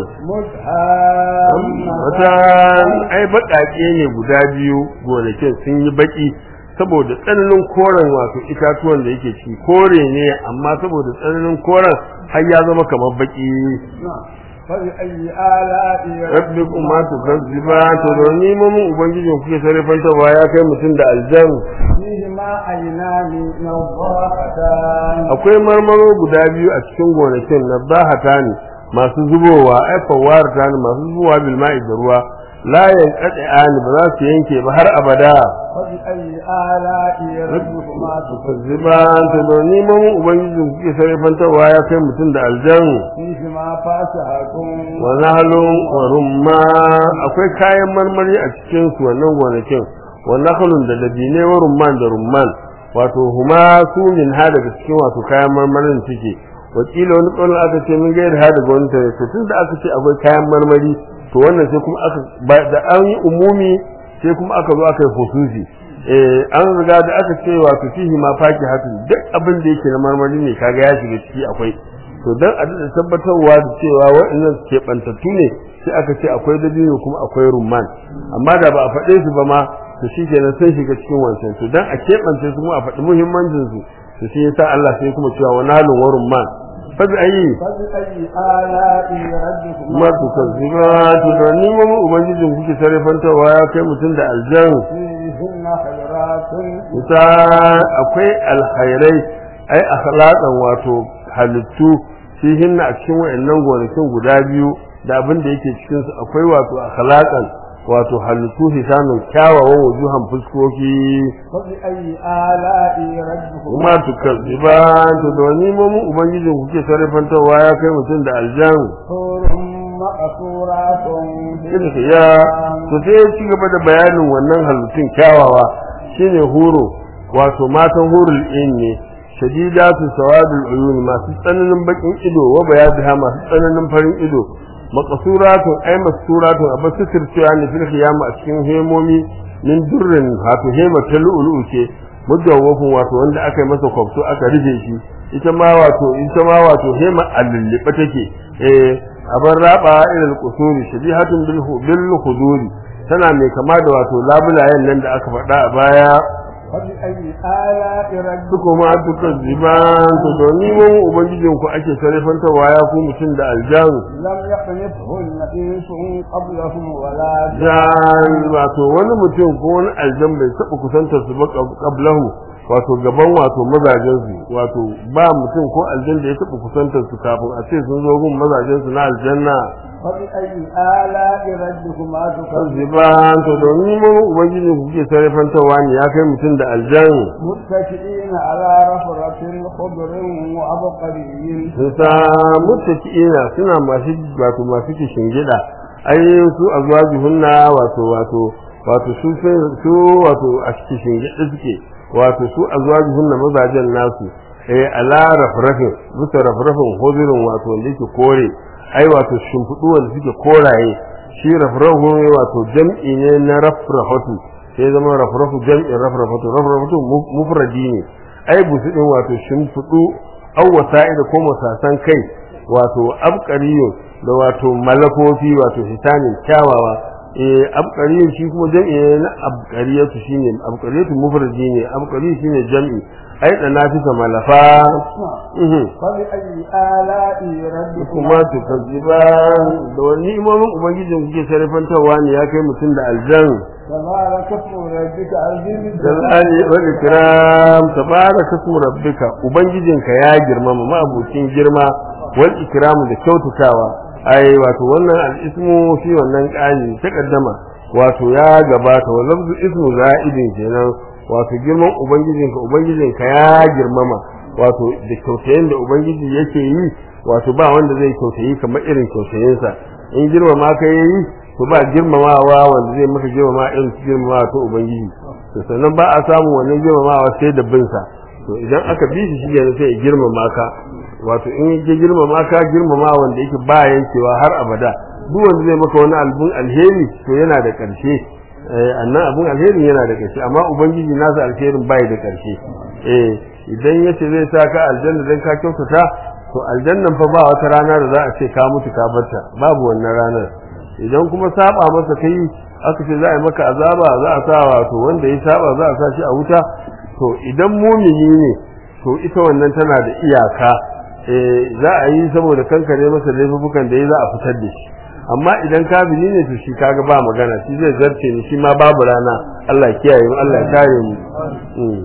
wata مدهامتان ai baƙaƙe ne guda biyu gonakin sun yi baƙi saboda tsananin koren wato itatuwan da yake ci kore ne amma saboda tsananin koren har ya zama kamar baƙi فبأي آلاء rabbikum ma tukazziba to don ni mu ubangijin kuke sarrafantawa ya kai mutum da aljan فيهما عينان نضاختان akwai marmaro guda biyu a cikin gonakin na bahata ne masu zubowa ai fawarta ne masu zubowa bil ma'i da ruwa la yanqati'ani ba za su yanke ba har abada فبأي آلاء ربكما تكذبان ziban ta don neman ubangijin kuke sarrafantarwa ya kai mutum da aljan فيهما فاكهة wa nahlun wa rumma akwai kayan marmari a cikin su wannan gonakin wa nahlun da dabine wa rumman da rumman wato huma su min ha daga cikin wato kayan marmarin suke wakila wani ƙaunin aka ce min gaira ha daga wani tare to tun da aka ce akwai kayan marmari to wannan sai kuma aka da an yi umumi sai kuma aka zo aka yi hususi eh an riga da aka ce wato fihi ma faki hatun duk abin da yake na marmari ne kaga ya shiga ciki akwai to dan a da tabbatarwa da cewa waɗannan ke bantattu ne sai aka ce akwai dabino kuma akwai rumman amma da ba a faɗe su ba ma to shi kenan sai shiga cikin wancan to dan a keɓance su kuma a faɗi muhimmancin su to shi yasa Allah sai kuma cewa wa nalun wa rumman fa bi ayi فبأي آلاء ربكما ma tu kazziba to da ni mu ubangijin kuke sarrafantawa ya kai mutum da aljan فيهن خيرات ita akwai alkhairai ai akhlaqan wato halittu fihin a cikin wayannan gonakin guda biyu da abin da yake cikin su akwai wato akhlaqan wato halittu hisanun kyawawan wujuhan fuskoki فبأي آلاء ربكما kuma tukazziba to da wani mu ubangijin kuke sarrafantawa ya kai mutum da aljan حور مقصورات في irin ya to sai ya ci gaba da bayanin wannan halittun kyawawa shine huro wato matan hurul in ne shadidatu sawadul uyun masu tsananin bakin ido wa bayadha masu tsananin farin ido maqsuratun ay masuratun abasu sirtiya ne fil qiyama a cikin hemomi min durrin wato hema ta lu'lu'u ce mujawwafun wato wanda aka yi masa kwafto aka rufe shi ita ma wato ita ma wato hema allulliba take eh abar raba ilal qusuri shabihatun bil bil khuduri tana mai kama da wato labulayen nan da aka faɗa a baya فبأي آلاء su ربكما kuma duka ziban to domin mun ubangijin ku ake sarrafantarwa ya ku mutum da aljan لم يخلفهن إنس قبلهم ولا jan wato wani mutum ko wani aljan bai taɓa kusantar su ba qablahu wato gaban wato mazajen su wato ba mutum ko aljan da ya taɓa kusantar su kafin a ce sun zo gun mazajen su na aljanna فبأي آلاء ربكما تكذبان ziban to domin mun ubangijin ku kuke sarrafantarwa ne ya kai mutum da aljan متكئين على رفرة خضر وعبقري sun samu tafi'ina suna masu wato masu kishin gida ai su azwajuhunna wato wato wato su sai- su wato a kishin gida suke wato su azwajuhunna mazajen nasu eh ala rafrafin bisa rafrafin hudurin wato wanda yake kore ai wato shimfiɗu wanda suke koraye shi rafrafu wato jam'i ne na rafrafatu sai zama rafrafu jam'in rafrafatu rafrafatu mu- mufradi ne ai busu din wato shimfiɗu aw wasa'ida ko masasan kai wato abqariyo da wato malakofi wato hisanin kyawawa eh abqariyo shi kuma jam'i ne na abqariyatu shine abqariyatu mufradi ne abqariyo shine jam'i ai da nafisa malafa mhm فبأي آلاء ربكما kuma to kaziba da wani imamin ubangijin kuke sarrafantarwa ne ya kai mutum da aljan تبارك اسم ربك عظيم jalali wal ikram tabaraka ismu rabbika ubangijinka ya girmama ma'abucin girma wal ikramu da kyautatawa ai wato wannan al ismu shi wannan kani ta kaddama wato ya gabata wa lafzu ismu za'idin kenan wato girman ubangijinka ubangijinka ya girmama wato da kyautayin da ubangiji yake yi wato ba wanda zai kyautayi kamar irin kyautayinsa in girmama ka yayi to ba girmamawa wanda zai maka girmama irin girmamawa ta ubangiji to sannan ba a samu wannan girmamawa sai da bin sa to idan aka bi shi shi ne sai ya girmama ka wato in ya girmama ka girmama wanda yake ba yankewa har abada duk wanda zai maka wani albun alheri to yana da ƙarshe eh annan abun alherin yana da ƙarshe amma ubangiji nasa alherin bai da ƙarshe eh idan yace zai sa ka aljanna dan ka kyautata to aljannan fa ba wata rana da za a ce ka mutu ka barta babu wannan ranar idan kuma saba masa kai aka ce za a yi maka azaba za a sa wato wanda ya saba za a sa shi a wuta to idan mumini ne to ita wannan tana da iyaka eh za a yi saboda kankare masa laifukan da ya za a fitar da shi amma idan kafiri ne to shi kaga ba magana shi zai zarce ni shi ma babu rana Allah ya kiyaye mu Allah ya kare mu Mm.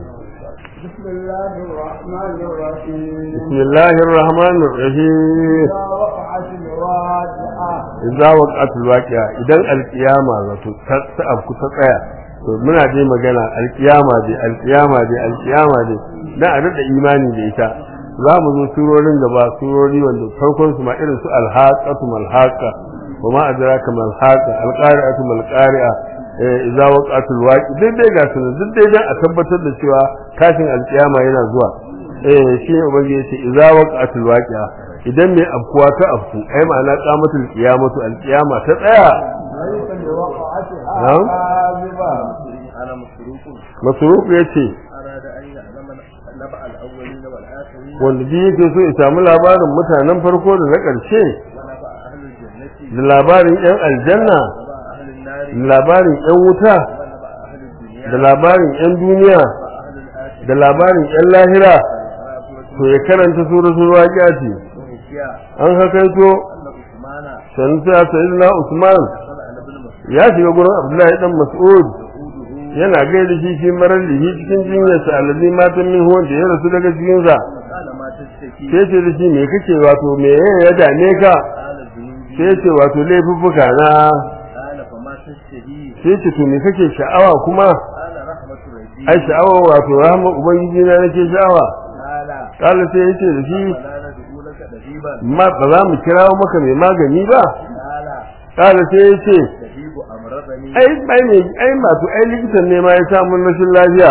بسم الله الرحمن الرحيم bismillahir rahmanir rahim إذا وقعت الواقعة idza waqatul waqi'a idan alqiyama zato ta ta afku ta tsaya to muna dai magana alqiyama dai alqiyama dai alqiyama dai dan a rada imani da ita za mu zo surorin gaba surori wanda farkon su ma irin su alhaqatu malhaqa wa ma adraka malhaqa alqari'atu malqari'a eh idza waqatul waqi duk dai ga su duk dai dan a tabbatar da cewa tashin alqiyama yana zuwa eh shi ne ubangiji yace idza waqa'atul waqi'a idan mai afkuwa ta afku ai ma'ana qamatul qiyamatu alqiyama ta tsaya ليس لوقعتها نعم. كاذبة أنا مسروق masruq yace أراد أن يعلم نبأ الأولين والآخرين wanda ji yake so ya samu labarin mutanen farko da na ƙarshe ونبأ أهل الجنة da labarin yan aljanna ونبأ أهل النار da labarin yan wuta ونبأ أهل الدنيا da labarin yan duniya ونبأ أهل الآخرة da labarin yan lahira ونبأ to ya karanta suratul waqi'a ce وحكيا an hakaito أن عثمان sanin ta sayyidina Usman دخل على ابن مسعود ya shiga gurin Abdullahi dan Mas'ud يقوده yana gaida shi shi marar lihi cikin jinyarsa alazi matan min wanda ya rasu daga cikinsa قال ما تشتكي sai ce da shi me kake wato me ya dame ka قال الذنوب sai ce wato laifuffuka na قال فما تشتهي sai ce to me kake sha'awa kuma قال رحمة ربي ai sha'awa wato rahama ubangiji na nake sha'awa قال kala sai ya ce da shi فلا ندعو لك دبيبا ma ba za mu kirawo maka mai magani ba قال kala sai ya ce دبيب أمرضني ai ai ne ai masu ai likitan ne ma ya samu rashin lafiya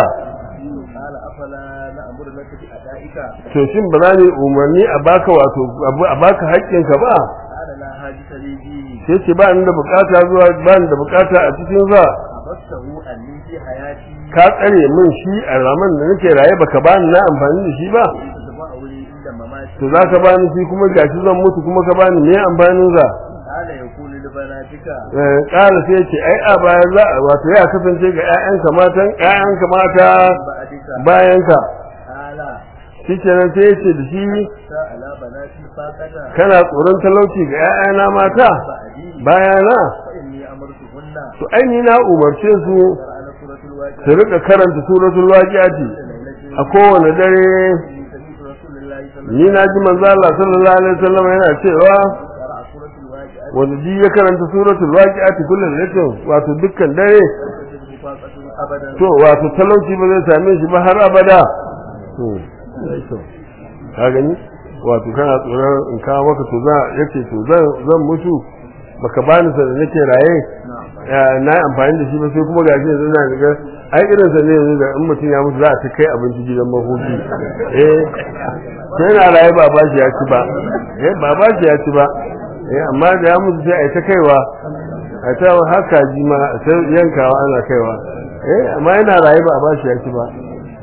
قال أفلا نأمر لك بأدائك to shin ba za ne umarni a baka wato abu- a baka haƙƙinka ba قال لا حاجة لي فيه sai ce ba ni da bukata zuwa ba ni da bukata a cikin sa حبسته أني في حياتي ka tsare min shi a raman da nake raye baka ba ni na amfani da shi ba تتبعه لي عند مماتي to za ka ba ni shi kuma gashi zan mutu kuma ka ba ni me amfanin sa قال يقول لبناتك Eh, ƙara sai ce ai a baya za a wato ya kasance ga ƴaƴanka matan ƴaƴanka mata بعدك bayanka قال shikenan sai ya ce da shi على بناتي فاقنا kana tsoron talauci ga ƴaƴana mata بعدي bayana فإني أمرتهن to ai ni na umarce su على سورة الواقعة su rika karanta suratul waqi'ati a kowane dare سمعت رسول الله صلى الله ni na ji manzo Allah sallallahu alaihi wasallam yana cewa قرأ سورة الواقعة wanda ji ya karanta suratul waqi'ati kullun latin wato dukkan dare تجد فاقة أبدا to wato talauci ba zai same shi ba har abada to ka gani wato kana tsoron in kawo maka to za yace to zan zan mutu baka bani sa da nake raye ya, na yi amfani da shi ba sai kuma gashi yanzu na ga ai irin sa ne yanzu da in mutum ya mutu za a ta kai abinci gidan mahuki eh sai na raye ba ba shi ya ci ba eh ba ba shi ya ci ba eh amma da ya mutu sai a yi ta kaiwa a ta haka ji ma sai yankawa ana kaiwa eh amma yana raye ba a ba shi ya ci ba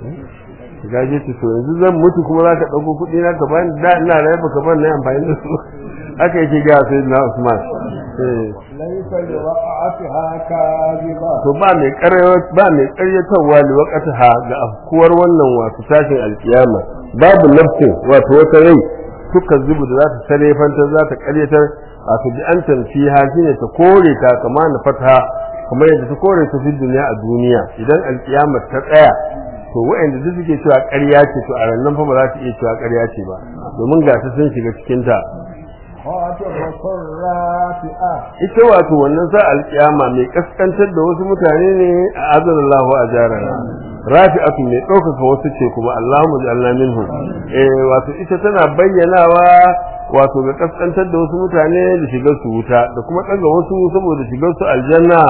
gaje ta to yanzu zan mutu kuma za ka ɗauko kuɗi na ka bani da ina raye ba ka bani na yi amfani da su haka yake ga sai na Usman eh ليس لوقعتها كاذبة to ba mai ƙarya ba mai ƙaryatarwa li waqtaha ga afkuwar wannan wato tashin alkiyama babu nafsin wato wata rai suka zubu da za ta sarefanta za ta ƙaryatar wato bi an tanfiha shine ta kore ta kama na fataha kamar yadda ta kore ta fi duniya a duniya idan alkiyama ta tsaya to wa'anda duk suke cewa ƙarya ce to a rannan fa ba za su iya cewa ƙarya ce ba domin ga ta sun shiga cikin ta خاطبة رافئة ita wato wannan sa alkiyama mai kaskantar da wasu mutane ne a azanallahu a jarana rafi'atu mai ɗaukaka wasu ce kuma Allahumma ja'alna minhum eh wato ita tana bayyanawa wato ga kaskantar da wasu mutane da shigar su wuta da kuma ɗaga wasu saboda shigar su aljanna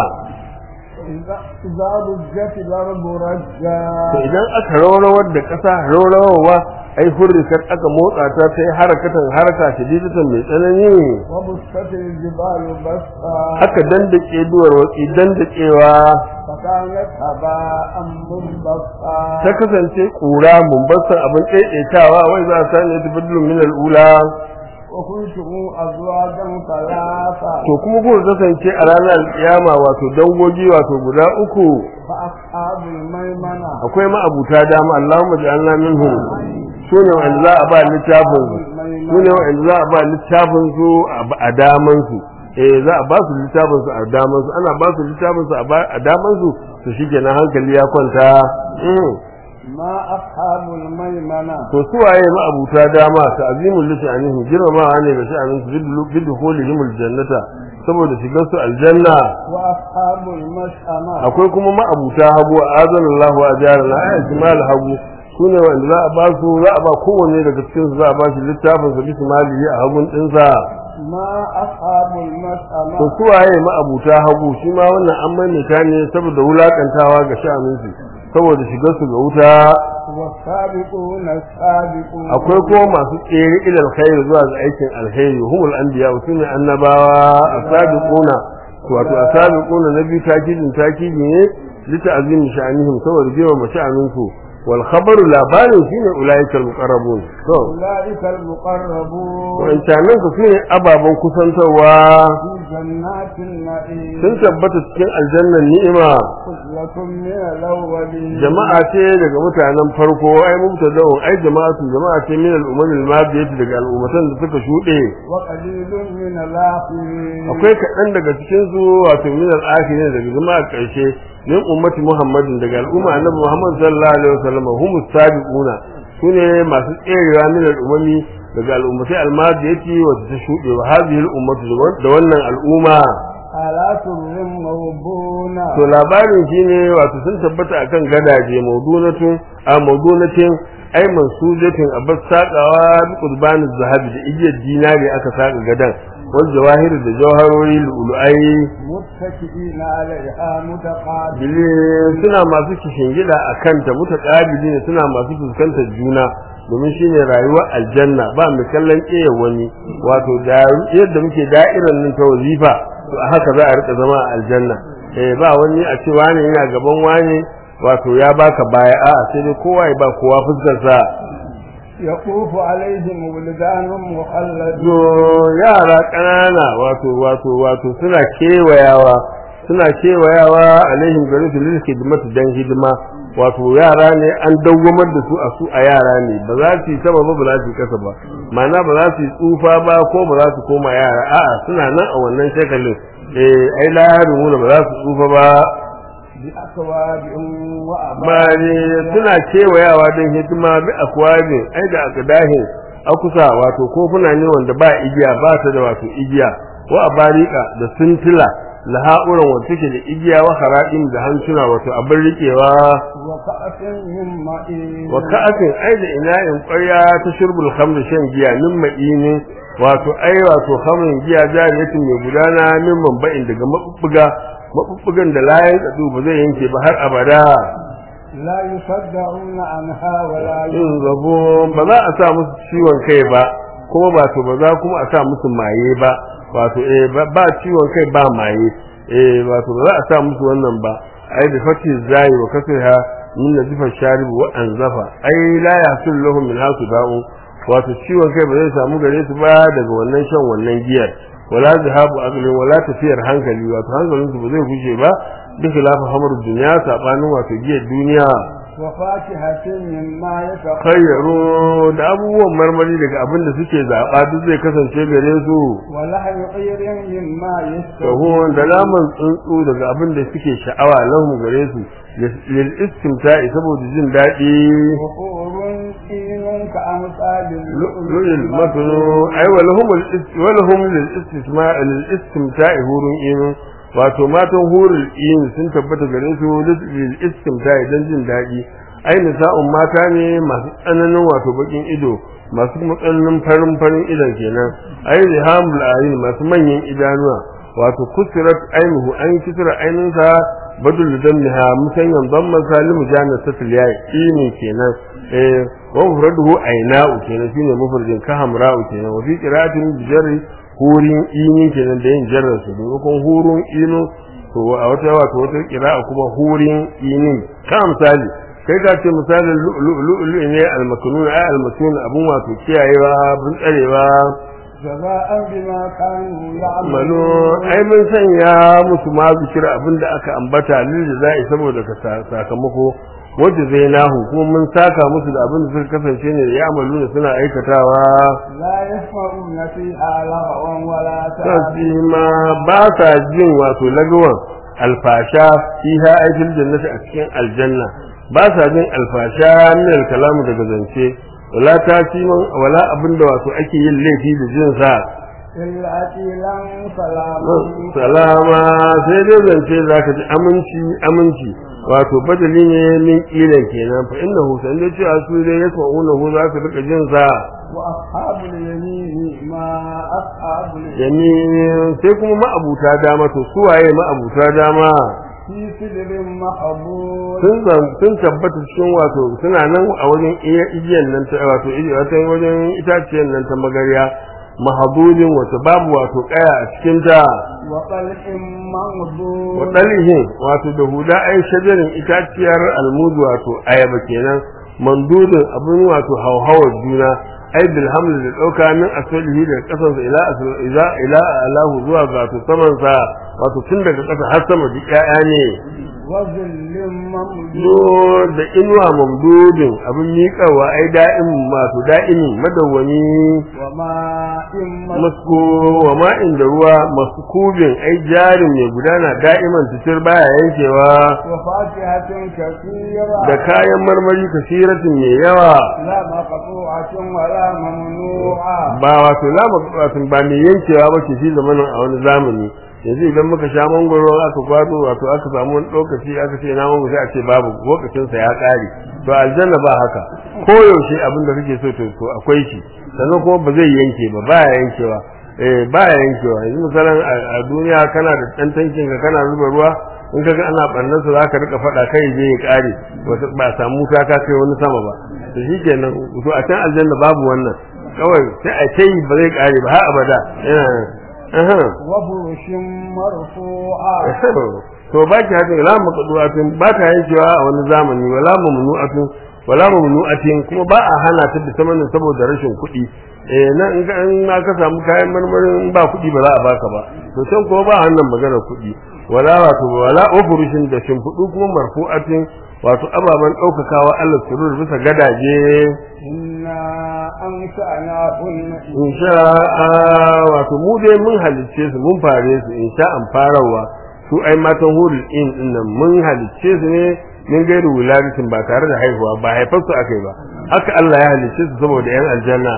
إذا إذا رجت الأرض رجا to idan aka rawrawar da ƙasa rawrawa ai hurrikat aka motsa ta ta yi harakatan haraka shididatan mai tsanani وبست الجبال بسا aka dandake duwar watsi dandakewa فكانت هباء منبثا ta kasance kura mumbasan abin ɗaiɗaitawa wai za a sani ta bidlun min al'ula وكنتم أزواجا ثلاثة to kuma kuka kasance a ranar alƙiyama wato dangogi wato guda uku فأصحاب الميمنة akwai ma'abuta dama Allahumma ja'alna minhum su ne wanda za a ba littafin su ne wanda za a ba littafin su a- a daman su eh za a ba su littafin su a daman su ana ba su littafin su a ba- a daman su to shikenan hankali ya kwanta mm. ما أصحاب الميمنة to su waye ma'abuta dama ta azimul li sha'anihim girmamawa ne ga sha'anin su bidkhulihim aljannata saboda shigar su aljanna وأصحاب المشأمة akwai kuma ma'abuta hagu azanallahu ajarana ayat mal hagu sune wanda za a ba su za a ba kowanne daga cikin su za a ba shi littafin sa bismillah a hagun dinsa ما أصحاب المشأمة to su waye ma'abuta hagu shi ma wannan an maimaita ne saboda wulakantawa ga sha'anin su saboda shigar su ga wuta والسابقون السابقون akwai kuma masu tsere ilal khair zuwa ga aikin alkhairi humul anbiya sune annabawa asabiquna wato asabiquna nabi takidin takidi ne lita'zim sha'anihim saboda jewa masha'anin su wal khabaru labarin shine ulaikal muqarrabun to أولئك المقربون wancanan ku sune ababan kusantarwa في جنات النعيم sun tabbata cikin aljannan ni'ima خزلة من الأولين jama'a ce daga mutanen farko ai mubtada'un ai jama'atu jama'a ce min al-umam al-madiyati daga al'ummatan da suka shuɗe وقليل من الآخرين akwai kaɗan daga cikin su wato min al-akhirin daga jama'a ƙarshe min ummati muhammadin daga al'umma annabi muhammad sallallahu alaihi wasallam hum sabiquna sune masu tserewa min al-umami daga al'ummatai al-madiyati wacce ta shuɗe wa hadhihi al-ummatu da wannan al'umma على سر موضونة to labarin shine wato sun tabbata akan gadaje mawdunatun a mawdunatin ai mansujatin abbas saqawa bi qurbanin zahabi da igiyar dinari aka saka gadan wal jawahir da jawharori lu'lu'ai متكئين عليها متقابلين bile suna masu kishingida akan ta mutaqabili ne suna masu fuskantar juna domin shine rayuwar aljanna ba mu kallon ƙeya wani wato da yadda muke da'irar nan ta wazifa to a haka za a rika zama a aljanna eh ba wani a ce wani yana gaban wani wato ya baka baya a'a sai dai kowa ya ba kowa fuskar sa يطوف عليهم ولدان مخلدون yo yara ƙanana wato wato wato suna kewayawa suna kewayawa alaihim gari su lil hidimatu dan hidima wato yara ne an dawwamar da su a su a yara ne ba za su yi sama ba ba za su yi kasa ba ma'ana ba za su yi tsufa ba ko ba za su koma yara a'a suna nan a wannan shakalin eh ai la yarumuna ba za su tsufa ba بأكواب وأبواب bari suna kewayawa don hidima bi akwabin ai da akadahin akusa wato kofuna ne wanda ba igiya ba ta da wato igiya wa abarika da suntila laha'uran wanda take da igiya wa hara'in da hancuna wato abin rikewa وكأس من معين wa ka'atin ai da ina'in ƙwarya ta shurbul khamr shan giya min ma'ini wato ai wato khamrin giya jariyatin mai gudana min mamba'in daga mabubbuga mabubbugan da layan tsadu ba zai yanke ba har abada لا يصدعون عنها ولا yin zabo ba za a sa musu ciwon kai ba kuma ba to ba za kuma a sa musu maye ba wato eh ba ba ciwon kai ba maye eh wato ba za a sa musu wannan ba ai da fati zai wa kasriha min nazifa sharib wa anzafa ai la yasul lahum min hasu da'u wato ciwon kai ba zai samu gare su ba daga wannan shan wannan giyar wala zahabu aqli wala tafiyar hankali wato hankalin su ba zai gushe ba duk lafa hamar duniya sabanin wato giyar duniya وفاكهة مما يتقون khayyaru da abubuwan marmari daga abin da suke zaɓa duk zai kasance gare su ولحم طير مما يشتهون sahu da naman tsuntsu daga abin da suke sha'awa lahum gare su lil istimta'i saboda jin daɗi وحور عين كأمثال lu'il matnu ay wa lahum wa lahum lil istisma' lil istimta'i hurun in wato matan hurul in sun tabbata gare su lil istimta'i dan jin daɗi ai nisa'un mata ne masu tsananin wato bakin ido masu kuma tsananin farin farin idon kenan ai rihamul ayin masu manyan idanuwa wato kusirat ainuhu an kisra ainunsa badul dammiha musanyan damma salimu jana tatil yayi ini kenan eh wa mufraduhu aina'u kenan shine mufradin ka hamra'u kenan wa fi qira'atin bijarri hurin ini kenan da yin jarrar su domin hurun inu to a wata wato wata qira'a kuma hurin ini ka misali kai ka ce misalin lu'lu'lu ne al-maknun ay al-maknun abun wato kiyayewa bun tsarewa جزاء بما كانوا malo يعملون ai mun sanya musu ma zikira abinda aka ambata lil jazai saboda ka sa- sakamako wanda zai nahu kuma mun saka musu da abinda suka kasance ne ya amalu suna aikatawa لا يسمعون فيها لغوا ولا sai تأثيما ma ba sa jin wato lagawan alfasha fiha aikin jannati a cikin aljanna ba sa jin alfasha min alkalamu daga zance wala tasiman wala abinda wato ake yin laifi da jin sa إلا قيلا سلاما salama sai dai zance za ka ji aminci aminci wato badali ne min kilan kenan fa innahu san dai cewa su dai yasma'una hu za su rika jin sa وأصحاب اليمين ما أصحاب اليمين yamin sai kuma ma'abuta dama to su waye ma'abuta dama في سدر محبوب sun zam- sun tabbata cikin wato suna nan a wajen iya igiyan nan ta wato igi- wata wajen itaciyar nan ta magarya mahabulin wato babu wato kaya a cikin ta وطلح منضود wadalihin wato da huda ai shajarin itaciyar almudu wato ayaba kenan mandudin abin wato hauhawar juna ai bil haml da dauka min asalihi da kasansa ila asal ila ila alahu zuwa ga wato saman sa wato tun daga kasa har sama duk ƴaƴa ne وظل ممدود do da inuwa mamdudin abin miƙawa ai da'im wato da'imin madawwami وماء masko wa ma'in da ruwa maskubin ai jarin mai gudana da'iman titir baya yankewa وفاكهة كثيرة da kayan marmari kasiratin mai yawa لا مقطوعة ولا ممنوعة ba wato lama wato ba mai yankewa ba ke shi zamanin a wani zamani yanzu idan muka sha mangoro aka kwato wato aka samu wani lokaci aka ce na mangoro sai a ce babu lokacin sa ya kare to aljanna ba haka ko yaushe abin da kake so to to akwai shi sannan kuma ba zai yanke ba baya yankewa eh baya yankewa yanzu misalan a a duniya kana da dan tankin ka kana zuba ruwa in ka ga ana barnar sa zaka rika fada kai je ya kare wata ba samu ka ka kai wani sama ba to shikenan to a can aljanna babu wannan kawai sai a ce ba zai kare ba har abada yana aha وفرش مرفوعة to ba ki haka la maqdu'atin ba ta yankewa a wani zamani wala mamnu'atin wala mamnu'atin kuma ba a hana ta da samanin saboda rashin kuɗi eh nan in ka in ma ka samu kayan marmarin in ba kuɗi ba za a baka ba to can kuma ba wannan magana kuɗi wala wato wala ofurushin da shimfiɗu kuma marfu'atin wato ababen ɗaukakawa Allah surur bisa gadaje إنا أنشأناهن in sha'a wato mu dai mun halicce su mun fare su in sha'an farawa su ai matan hurul in din nan mun halicce su ne min gairu wuladatin ba tare da haihuwa ba haifar su akai ba haka Allah ya halicce su saboda yan aljanna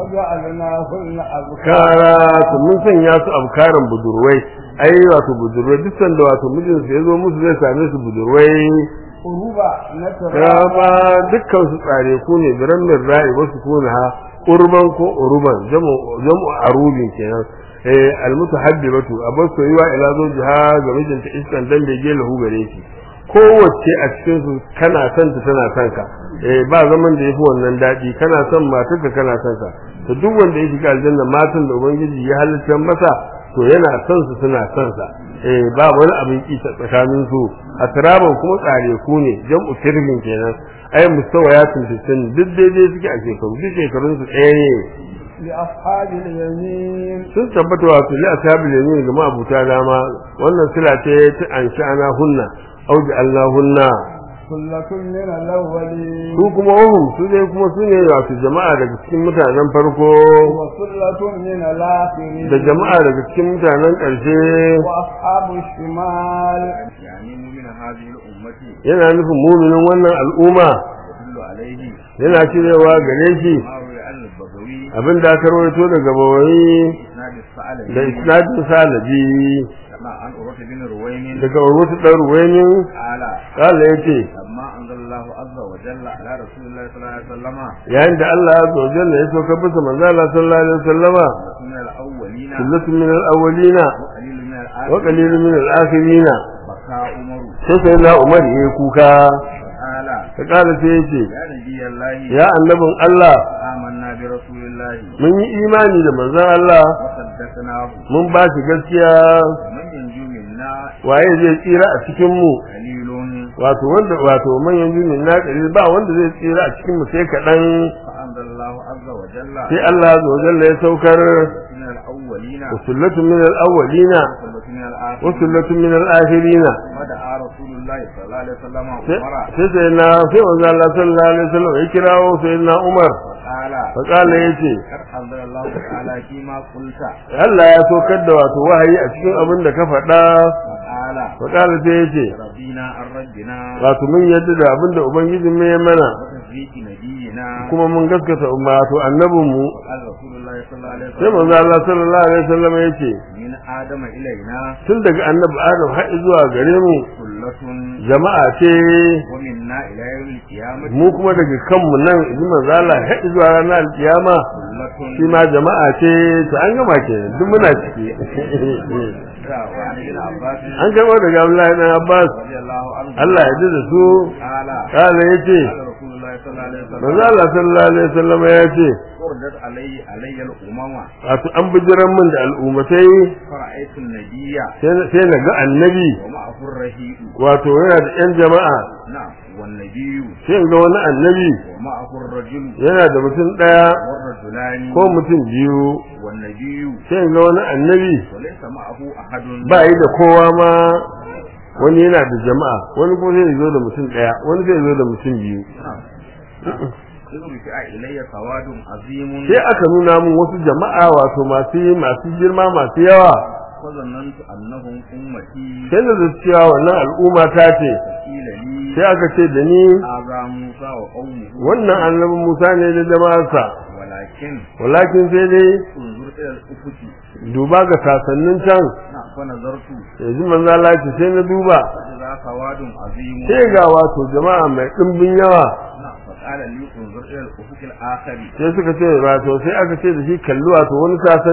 وجعلناهن أبكارا kara su mun sanya su abkaran budurwai ai wato budurwai duk sanda wato mijinsu ya zo musu zai same su budurwai قربا نترى rama dukkan su tsare ku ne biran min ra'i wasu kuna ha urban ko uruban jamu jamu arubin kenan eh almutahabbibatu abar soyuwa ila zawjiha ga mijinta iskan dan da ge lahu gare shi kowace a cikin su kana son ta tana son ka eh ba zaman da yafi wannan dadi kana son matarka kana son ka to duk wanda ya shiga aljanna matan da ubangiji ya halitta masa to yana son su suna son sa eh ba wani abin ki tsakanin su atraban kuma tsare ku ne jam'u tirbin kenan ai mustawayatun fitin duk daidai suke a shekaru duk shekarun su ɗaya ne لأصحاب اليمين sun tabbata wato li ashabil yamin ga abuta dama wannan sila ce ta ansha'ana hunna au Allah hunna ثلة من الأولين su kuma wahum su dai kuma su ne wato jama'a daga cikin mutanen farko وثلة من الآخرين da jama'a daga cikin mutanen ƙarshe وأصحاب الشمال يعني من هذه الأمة yana nufin muminin wannan al'umma يدل عليه yana cirewa gare shi ما روي عن البغوي abin da aka rawaito daga bawai إسناد الثعلبي da isnadin salabi كما عن أروة بن رويم daga urwatu dan ruwainin قال kala yace لما أنزل الله عز وجل على رسول الله صلى الله عليه وسلم yayin da Allah ya zo jalla ya sauka bisa manzo Allah sallallahu alaihi wasallama من الأولين sunnatu min al-awwalina وقليل من wa الآخرين qalilun min al-akhirina بكى عمر sai sai na Umar yayi kuka قال ta kala sai yace يا نبي الله ya annabin Allah آمنا برسول الله mun yi imani da manzon Allah وصدقناه mun ba shi gaskiya ومن ينجو منا waye zai tsira a cikin mu قليل wato wanda wato manyan jumin na kare ba wanda zai tsira a cikin mu sai kaɗan فأنزل الله عز وجل sai Allah azza wa jalla ya saukar من الأولين usullatun min al-awwalina وثلة من الآخرين usullatun min al-akhirina ودعا رسول الله صلى الله عليه وسلم sai عمر sai sai na sai manzo Allah sallallahu alaihi wasallam ya kirawo sai na Umar وقال fa kala yace قد أنزل الله تعالى فيما قلت Allah ya saukar da wato wahayi a cikin abin da ka faɗa وقال fa kala sai yace ربنا عن ربنا wato mun yadda da abin da ubangijin mu ya mana وتصديق نبينا kuma mun gaskata wato annabinmu وقال رسول الله صلى الله عليه sai manzo وسلم Allah sallallahu alaihi wasallam yace من آدم إلينا tun daga annabi Adam har zuwa gare mu ثلة jama'a ce ومنا إلى يوم القيامة mu kuma daga kanmu nan in manzo Allah har zuwa ranar alkiyama ثلة shi ma jama'a ce to an gama ke duk muna ciki وعن ابن عباس an gama daga Abdullahi ibn Abbas رضي الله عنه Allah ya ji da su قال kala yace قال رسول الله صلى الله عليه وسلم manzo Allah sallallahu alaihi wasallam ya ce وردت علي علي الأمم wato an bijiran min da al'ummatai فرأيت النبي sai sai na ga annabi ومعه الرهيب wato yana da yan jama'a نعم والنبي sai in ga wani annabi ومعه الرجل yana da mutum daya والرجلان ko mutum biyu والنبي sai in ga wani annabi وليس معه أحد ba yi da kowa ma wani yana da jama'a wani kuma zai zo da mutum daya wani zai zo da mutum biyu نعم إذ رفع إلي سواد عظيم sai aka nuna min wasu jama'a wato masu masu girma masu yawa فظننت أنهم أمتي sai da cewa wannan al'umma ta ce قيل لي sai aka ce da ni هذا موسى وقومه wannan annabi Musa ne da jama'arsa ولكن walakin sai dai انظر إلى الأفق duba ga sasannin can نعم فنظرت yanzu manzo Allah ya ce sai na duba فإذا سواد عظيم sai ga wato jama'a mai dimbin yawa نعم فقال لي انظر إلى الأفق الآخر sai suka ce wato sai aka ce da shi kalli wato wani sasan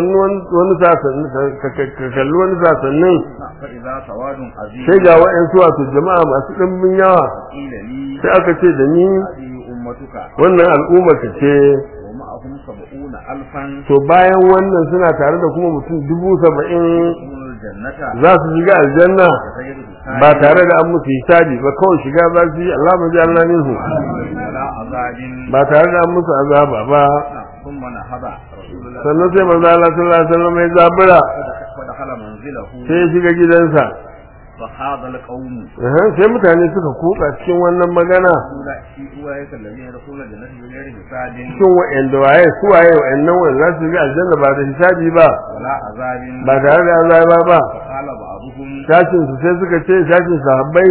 wani sasannin ka kalli wani sasannin نعم فإذا سواد عظيم sai ga wa'ansu wato jama'a masu dimbin yawa قيل لي sai aka ce da ni هذه أمتك wannan al'umma ka ce ومعهم سبعون ألفا to bayan wannan suna tare da kuma mutum dubu saba'in يدخلون الجنة za su shiga aljanna بغير حساب ba tare da an musu hisabi ba kawai shiga za su yi Allah mu ji Allah minhu ولا عذاب ba tare da an musu azaba ba نعم ثم نهض رسول الله sannan sai manzo Allah sallallahu alaihi wasallam ya zabura فدخل منزله sai ya shiga gidansa فخاض القوم Aha, sai mutane suka kutsa cikin wannan magana أولئك أولئك الذين يدخلون الجنة بغير حساب cikin wa'anda waye su waye wa'annan wanda za su shiga aljanna ba da hisabi ba ولا عذاب ba tare da azaba ba فقال بعضهم shashin su sai suka ce shashin sahabbai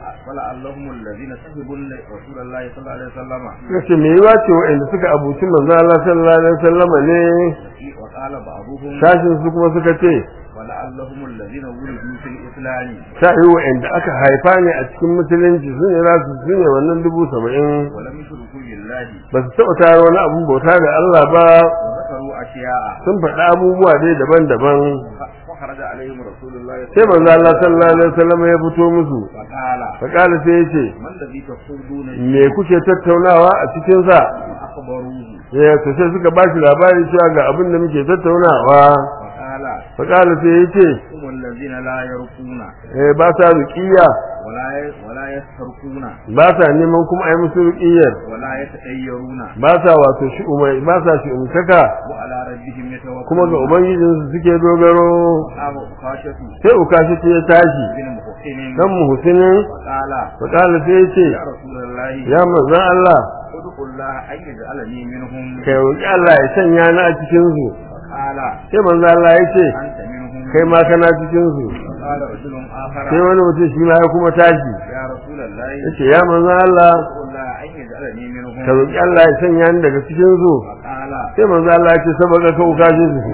فلعلهم الذين سحبوا رسول الله صلى الله عليه وسلم suka ce me yiwa ce wa'anda suka abuci manzo Allah sallallahu alaihi wasallam ne وقال بعضهم shashin su kuma suka ce ولعلهم الذين ولدوا في الإسلام sa'i wa'anda aka haifa ne a cikin musulunci su ne za su su ne wannan dubu saba'in ولم يشركوا بالله ba su taɓa tara wani abun bauta da Allah ba وذكروا أشياء sun faɗi abubuwa dai daban-daban فخرج عليهم رسول الله sai manzo Allah sallallahu alaihi wasallam ya fito musu فقال fakala sai ya ce ما الذي تصدون me kuke tattaunawa a cikin sa أخبروه ya to sai suka bashi labari cewa ga abin da muke tattaunawa فقال fakala sai ya ce هم الذين لا يرقون eh ba sa ruqiya ولا ي- ولا يسترقون ba sa neman kuma ai musu ruqiyar ولا يتطيرون ba sa wato shi umai ba sa shi umtaka وعلى ربهم يتوكلون kuma ga ubangijinsu suke dogaro قام أقاشة sai ukashi ta ya tashi بن محسن dan mu husinin فقال fakala sai ya ce يا رسول الله ya manzon Allah ادعو الله أن يجعلني منهم kai roki Allah ya sanya ni a cikin su فقال sai manzon Allah ya ce أنت منهم kai ma kana cikin su فقال رجل آخر sai wani mutum shi ma ya kuma tashi يا رسول الله yace ya manzon Allah ادعو الله أن يجعلني منهم ka roki Allah ya sanya ni daga cikin su فقال sai manzon Allah ya ce saboda ka ukashi su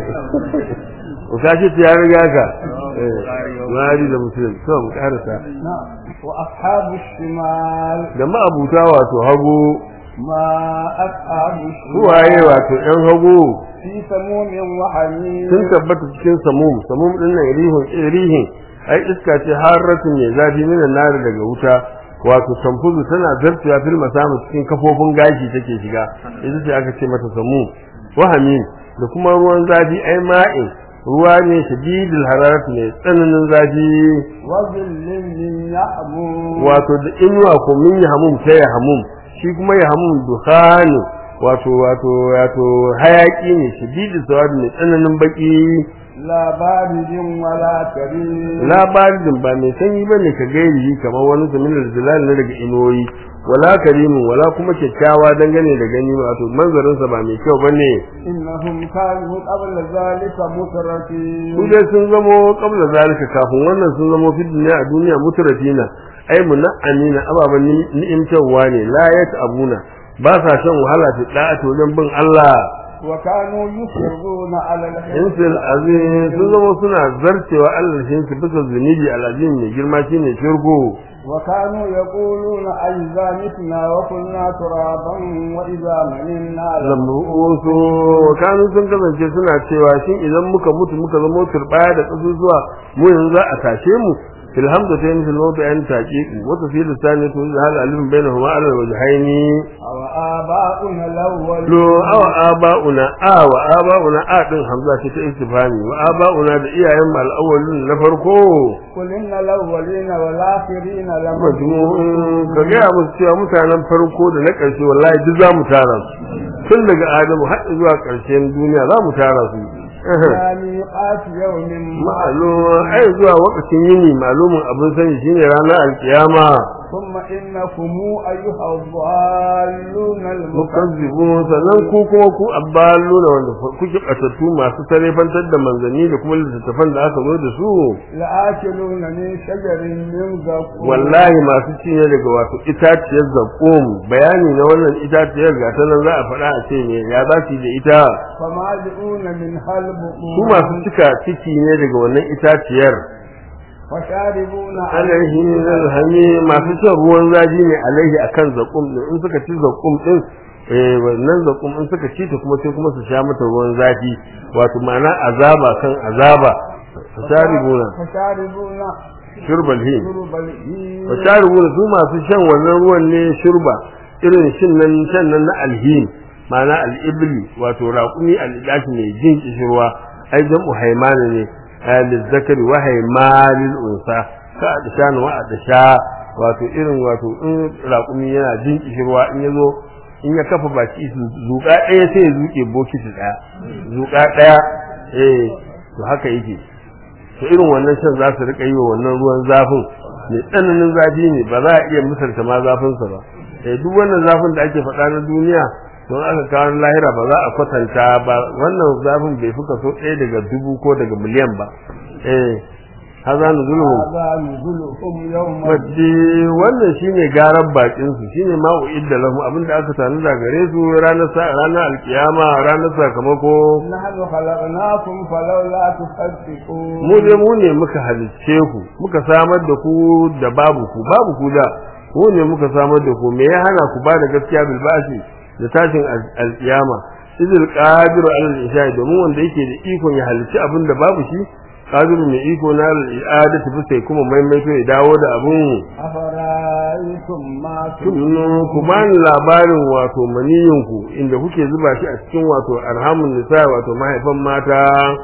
ukashi ta ya riga ka eh Buhari da Muslim to mu karasa نعم وأصحاب الشمال da ma'abuta wato hagu ما أصحاب suwaye الشمال wato ɗan hagu في سموم وحميم sun tabbata cikin samum samum din nan rihun rihin ai iska ce harratun mai zafi min nar daga wuta wato tamfuzu tana zartuwa fil masamu cikin kafofin gashi take shiga ita ce aka ce mata samum wahamin da kuma ruwan zafi ai ma'in ruwa ne shadidul hararat ne tsananin zafi وظل من يحموم wato da inuwa ko min yahmum ta yahmum shi kuma yahmum dukhanu wato wato wato hayaki ne shadidul sawad ne tsananin baki لا بارد ولا كريم labarin ba mai sanyi ba ne ka gairi kamar wani zaminar zilal na daga inuwoyi wala karimin wala kuma kyakkyawa dangane da gani wato manzarinsa ba mai kyau ba ne إنهم كانوا قبل ذلك su مترفين dai sun zamo kabla zalika kafin wannan sun zamo fi duniya a duniya mutratina ai muna'amina ababen ni'imtarwa ne la abuna ba sa shan wahala ta da'a wajen bin Allah وكانوا يصرون على الحنث insil azim sun zama suna zarcewa Allah shi su bisa zunubi alazim mai girma shine shirgo وكانوا يقولون أئذا متنا وكنا ترابا وإذا مننا lamru'usu kanu sun kasance suna cewa shin idan muka mutu muka zama turbaya da kasusuwa mu yanzu za a tashe mu fil hamdu ta yin filmo ta yan taƙiƙi wata fi lissani to da hal alim bai na huma alal wajhaini أو آباؤنا الأول lo awa aba'una a wa aba'una a din hamza ce ta istifhami wa aba'una da iyayen mu al-awwalin na farko قل إن الأولين والآخرين majmu'un ka لمجموعون gaya musu cewa mutanen farko da na ƙarshe wallahi duk za mu tara su tun daga adamu har zuwa ƙarshen duniya za mu tara su إلى ميقات يوم ma'alum ai zuwa wakacin yini malumin abin sani shine ranar alkiyama ثم إنكم أيها الضالون المكذبون mukazzibu sannan ku kuma ku abbalu da wanda kuke batattu masu tarefantar da manzanni da kuma littattafan da aka zo da su لآكلون من شجر من زقوم wallahi masu ci ne daga wato itaciyar zakum bayani na wannan itaciyar ga ta nan za a faɗa a ce ne ya za su yi da ita فمالئون منها su البطون masu cika ciki ne daga wannan itaciyar وشاربون alaihi zalhami masu shan ruwan zafi ne alaihi akan zakum din in suka ci zakum din eh wannan zakum in suka ci ta kuma sai kuma su sha mata ruwan zafi wato ma'ana azaba kan azaba fasharibuna فشاربون shurbal hin شرب الهيم fasharibuna su masu shan wannan ruwan ne shurba irin shin nan shan nan na alhin ma'ana al-ibli wato raqumi al-idashi mai jin kishirwa ai jam'u haymana ne lizzakari wa haymalil unsa ka adishan wa adisha wato irin wato in raqumi yana jin kishirwa in yazo in ya kafa baki su zuka ɗaya sai ya zuke bokiti ɗaya zuka ɗaya eh to haka yake to irin wannan shan za su rika yi wa wannan ruwan zafin mai tsananin zafi ne ba za a iya misalta ma zafinsa ba eh duk wannan zafin da ake faɗa na duniya don aka kawo lahira ba za a kwatanta ba wannan zafin bai fi kaso ɗaya daga dubu ko daga miliyan ba eh haza nuzuluhum هذا نزلهم يوم wadda wannan shine garan bakin su shine ma uidda lahum abinda aka tanu da gare su ranar sa ranar alkiyama ranar sakamako نحن خلقناكم فلولا تصدقون mu dai mu ne muka halicce ku muka samar da ku da babu ku babu ku da mu ne muka samar da ku me ya hana ku ba da gaskiya bil basi da tashin al- alkiyama izil qadiru ala al-isha'i domin wanda yake da ikon ya halicci abin da babu shi qadiru mai iko na al-i'adatu bi sai kuma maimaito ya dawo da abun أفرأيتم ما tunnu ku bani labarin wato maniyinku inda kuke zuba shi a cikin wato arhamun nisa wato mahaifan mata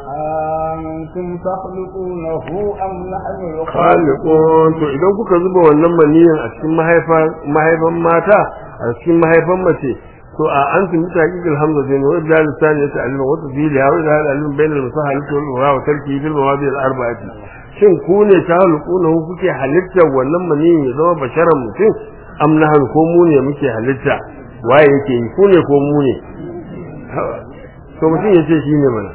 أنتم تخلقونه أم نحن الخالقون khaliqun to idan kuka zuba wannan maniyin a cikin mahaifan mahaifan mata a cikin mahaifan mace to a antum mutaqiq alhamdu wa idda lisan yata'allم wa tafili wa idda al-ilm bain al-musahalati wal ura wa tarki bil mawadi al-arba'ati shin ku ne khaliquna ku kuke halittar wannan maniyin ya zama basharan mutum am nahnu ko mu ne muke halitta waye yake yi ku ne ko mu ne to mutum ya ce shi ne mana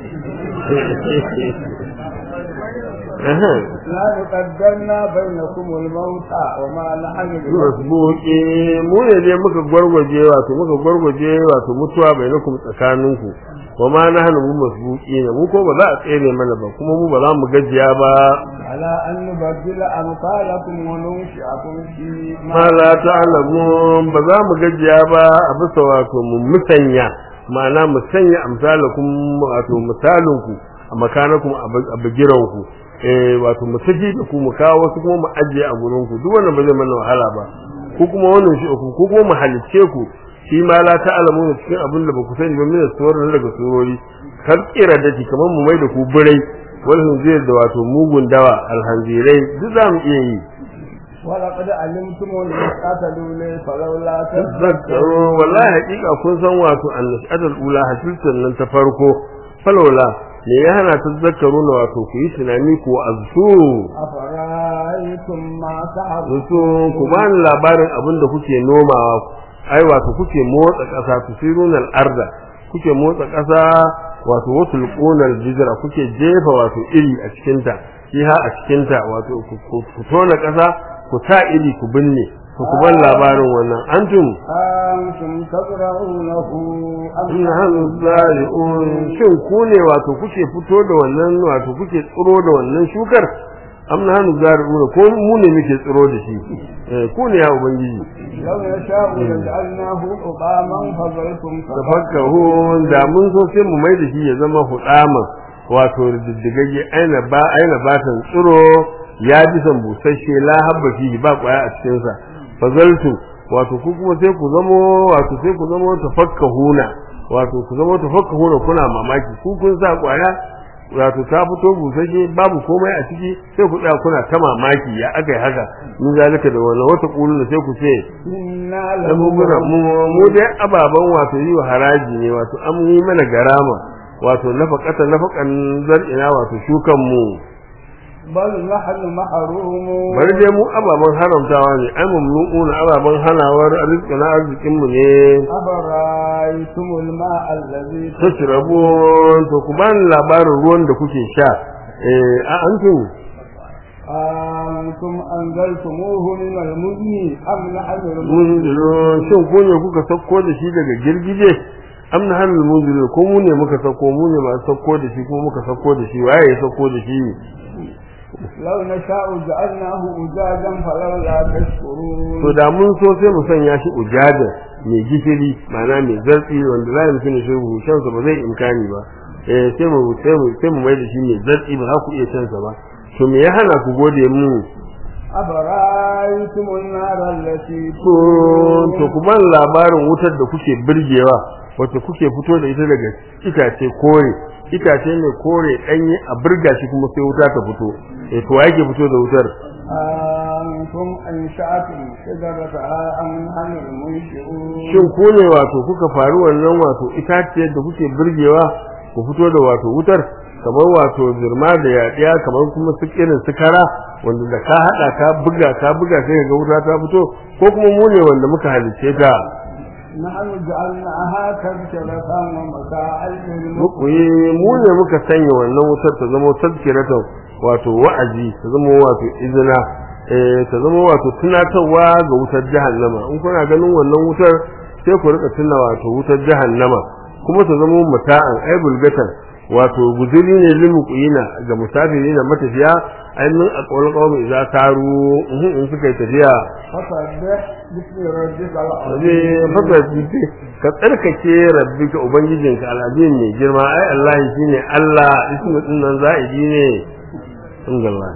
Aha. لا قدرنا بينكم الموت وما نحن masbuki mu ne dai muka gwargwaje wato muka gwargwaje wato mutuwa bainakum tsakaninku wa ma nahnu mu masbuki ne mu ko ba za a tsere mana ba kuma mu ba za mu gajiya ba على أن نبدل أمثالكم وننشئكم في ma la ta'lamun ba za mu gajiya ba a bisa wato mu musanya ma'ana mu sanya amsalakum wato misalinku a makanakum a bigiranku eh wato mu tafi da ku mu kawo wasu kuma mu ajiye a gurin ku duk wannan ba zai mana wahala ba ku kuma wannan shi ku ku kuma mu halicce ku shi ma la ta'lamu cikin abin da ba ku sani ba min suwarin daga surori kar kira da ki kamar mu mai da ku birai wal zai da wato mugun dawa alhanzirai duk za mu iya yi ولقد علمتم النشأة الأولى فلولا tazakkaru wallahi hakika kun san wato annashatul ula hasiltan nan ta farko falawla me ya hana tazakkaru na wato ku yi tunani ko azzu أفرأيتم ما تعبدون su ku bani labarin abin da kuke nomawa ai wato kuke motsa ƙasa tusirunal arda kuke motsa ƙasa wato wasul qunal jizra kuke jefa wato iri a cikin ta fiha a cikin ta wato ku- ku ku tona ƙasa ku sa iri ku binne to ku ban labarin wannan antum أنتم تزرعونه أم in hannu zari'un shin ku ne wato kuke fito da wannan wato kuke tsiro da wannan shukar am na hannu zari'un ko mu ne muke tsiro da shi Eh, ku ne ya ubangiji لو نشاء لجعلناه حطاما فظلتم tafakkahu da mun so sai mu mai da shi ya zama hudama wato diddigagge aina ba aina batan tsiro ya ji san busasshe la habba fihi ba kwaya a cikin sa fazaltu wato ku kuma sai ku zamo wato sai ku zamo tafakkahuna wato ku zamo tafakkahuna kuna mamaki ku kun sa kwaya wato ta fito busasshe babu komai a ciki sai ku tsaya kuna ta mamaki ya aka yi haka mun zalika da wannan wata kullu sai ku ce إنا dan mu muna mu- mu dai ababan wato yi wa haraji ne wato an yi mana garama wato nafaqata nafaqan zar'ina wato shukan mu بل نحن محرومون bari dai mu ababan haramtawa ne ai mamnu'una ababan hanawar arzikina arzikin mu ne أفرأيتم الماء الذي tashrabun to ku bani labarin ruwan da kuke sha eh a antum أنتم أنزلتموه من المزن أم نحن المنزلون munzilun shin ku ne kuka sauko da shi daga girgije am na hannun munzilun ko mu ne muka sauko mu ne masu sauko da shi ko muka sauko da shi waye ya sauko da shi لو نشاء جعلناه أجاجا فلولا تشكرون to da mun so sai mu sanya shi ujaja mai gishiri ma'ana mai zartsi wanda za mu tuna shi shan sa ba zai imkani ba eh sai mu sai mu sai mu mai da shi mai zartsi ba za ku iya shan sa ba to me ya hana ku gode mu أفرأيتم النار التي to to ku ban labarin wutar da kuke birgewa wacce kuke fito da ita daga itace kore itace ne kore danye a birga shi kuma sai wuta ta fito eh to yake fito da wutar أنتم أنشأتم شجرتها أم نحن المنشئون shin ku ne wato kuka faru wannan wato itaciyar da kuke birgewa ku fito da wato wutar kamar wato zirma da yaɗiya kamar kuma su irin su kara wanda da ka haɗa ka buga ka buga sai ka ga wuta ta fito ko kuma mu ne wanda muka halicce ta نحن جعلناها تذكرة ومتاعا للمقوين mukuyi mu ne muka sanya wannan wutar ta zama tazkiratan wato wa'azi ta zama wato izina eh ta zama wato tunatarwa ga wutar jahannama in kuna ganin wannan wutar sai ku rika tuna wato wutar jahannama kuma ta zama mata'an ai bulgatan wato guzuri ne limukuyina ga musafiri na matafiya ainihin a ƙaunar ƙaunar idza taru in suka yi tafiya فسبح باسم ربك Waje العظيم fasarci ka tsarkake rabbika ubangijinka al'azim mai girma ai Allah shine Allah ismu din nan za'idi ne alhamdulillah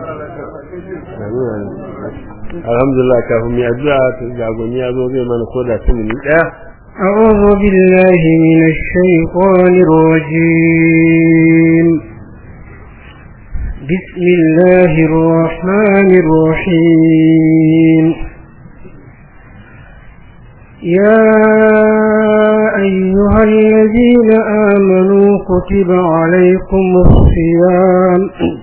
alhamdulillah kafin mu addu'a ta jagoni ya zo zai mana koda tuni daya أعوذ بالله من الشيطان الرجيم بسم الله الرحمن الرحيم يا أيها الذين آمنوا كتب عليكم الصيام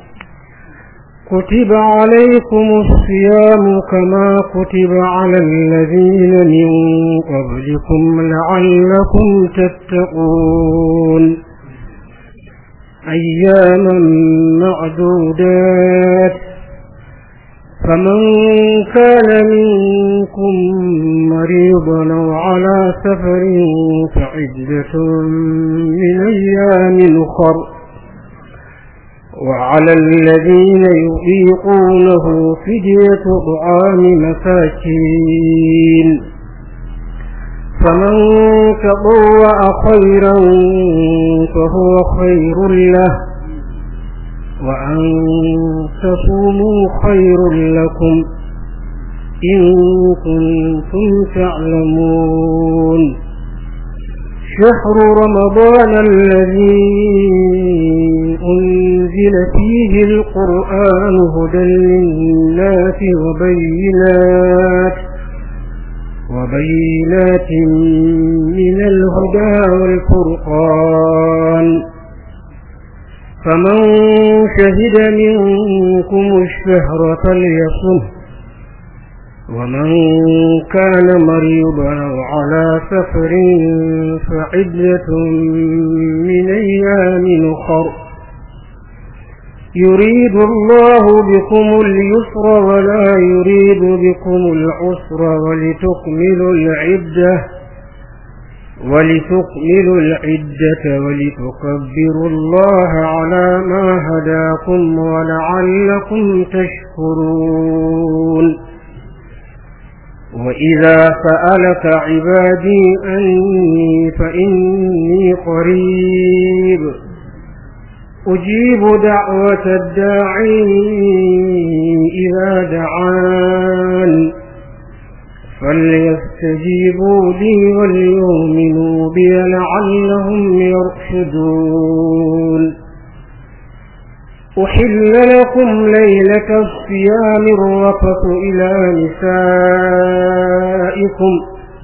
كتب عليكم الصيام كما كتب على الذين من قبلكم لعلكم تتقون أياما معدودات فمن كان منكم مريضا أو على سفر فعدة من أيام أخر وعلى الذين يطيقونه فدية طعام مساكين فمن تطوع خيرا فهو خير له وأن تصوموا خير لكم إن كنتم تعلمون شهر رمضان الذي أنزل فيه القرآن هدى للناس وبينات وبينات من الهدى والفرقان فمن شهد منكم الشهر فليصم ومن كان مريضا أو على سفر فعدة من أيام أخر يريد الله بكم اليسر ولا يريد بكم العسر ولتكملوا العدة ولتكملوا العدة ولتكبروا الله على ما هداكم ولعلكم تشكرون وإذا سألك عبادي أني فإني قريب أجيب دعوة الداعي إذا دعان فليستجيبوا لي وليؤمنوا بي لعلهم يرشدون أحل لكم ليلة الصيام الرفث إلى نسائكم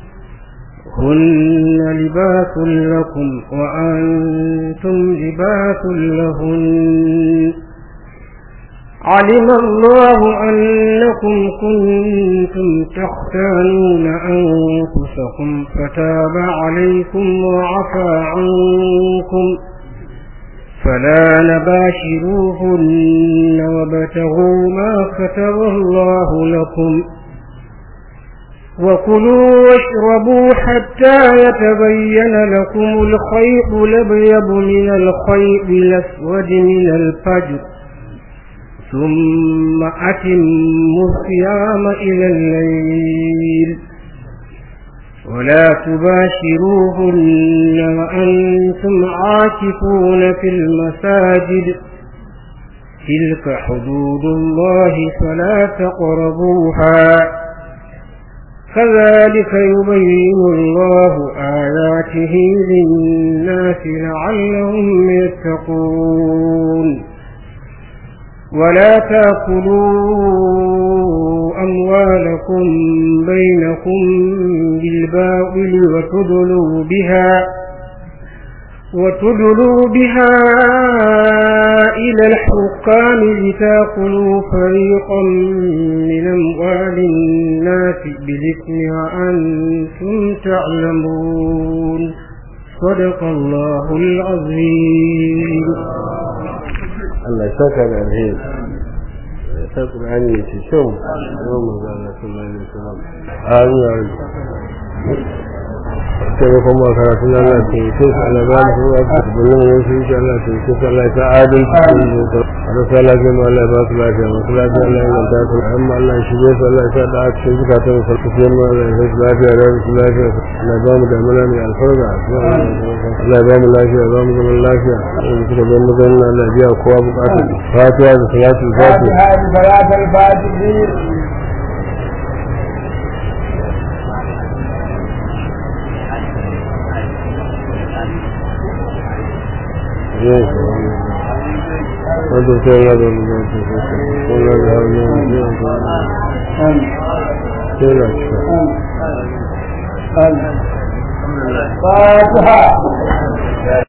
هن لباس لكم وأنتم لباس لهن علم الله أنكم كنتم تختانون أنفسكم فتاب عليكم وعفى عنكم فلا نباشروهن وابتغوا ما كتب الله لكم وكلوا واشربوا حتى يتبين لكم الخيط الأبيض من الخيط الأسود من الفجر ثم أتموا الصيام إلى الليل ولا تباشروهن وأنتم عاكفون في المساجد تلك حدود الله فلا تقربوها كذلك يبين الله آياته للناس لعلهم يتقون ولا تأكلوا أموالكم بينكم بالباطل وتدلوا بها وتدلوا بها إلى الحكام لتأكلوا فريقا من أموال الناس بالإثم وأنتم تعلمون صدق الله العظيم Allah ya saka da alheri ya sa Qur'ani ya ce kyau yau manzo Allah sallallahu alaihi wasallam amin sai kuma karatu na Allah ta yi sai Allah ba mu ruwa ta bullon yin shi insha Allah ta yi sai Allah ta adal ta yi da Allah Allah ya mu Allah ba su lafiya mu su lafiya Allah ya ta su amma Allah ya shige su Allah ya sa da cikin zukatan su farko sai mu Allah ya sa lafiya da su lafiya Allah ba mu da mana mai alfarga Allah ya ba mu lafiya ba mu zaman lafiya in suka zo mu zanna Allah ya biya kowa bukatun fatiha da salatul fatiha هذه صلاة الفاتحين Yes. Wanda sai ya zama da su kuma da hannun yin sai na cika. فاتحة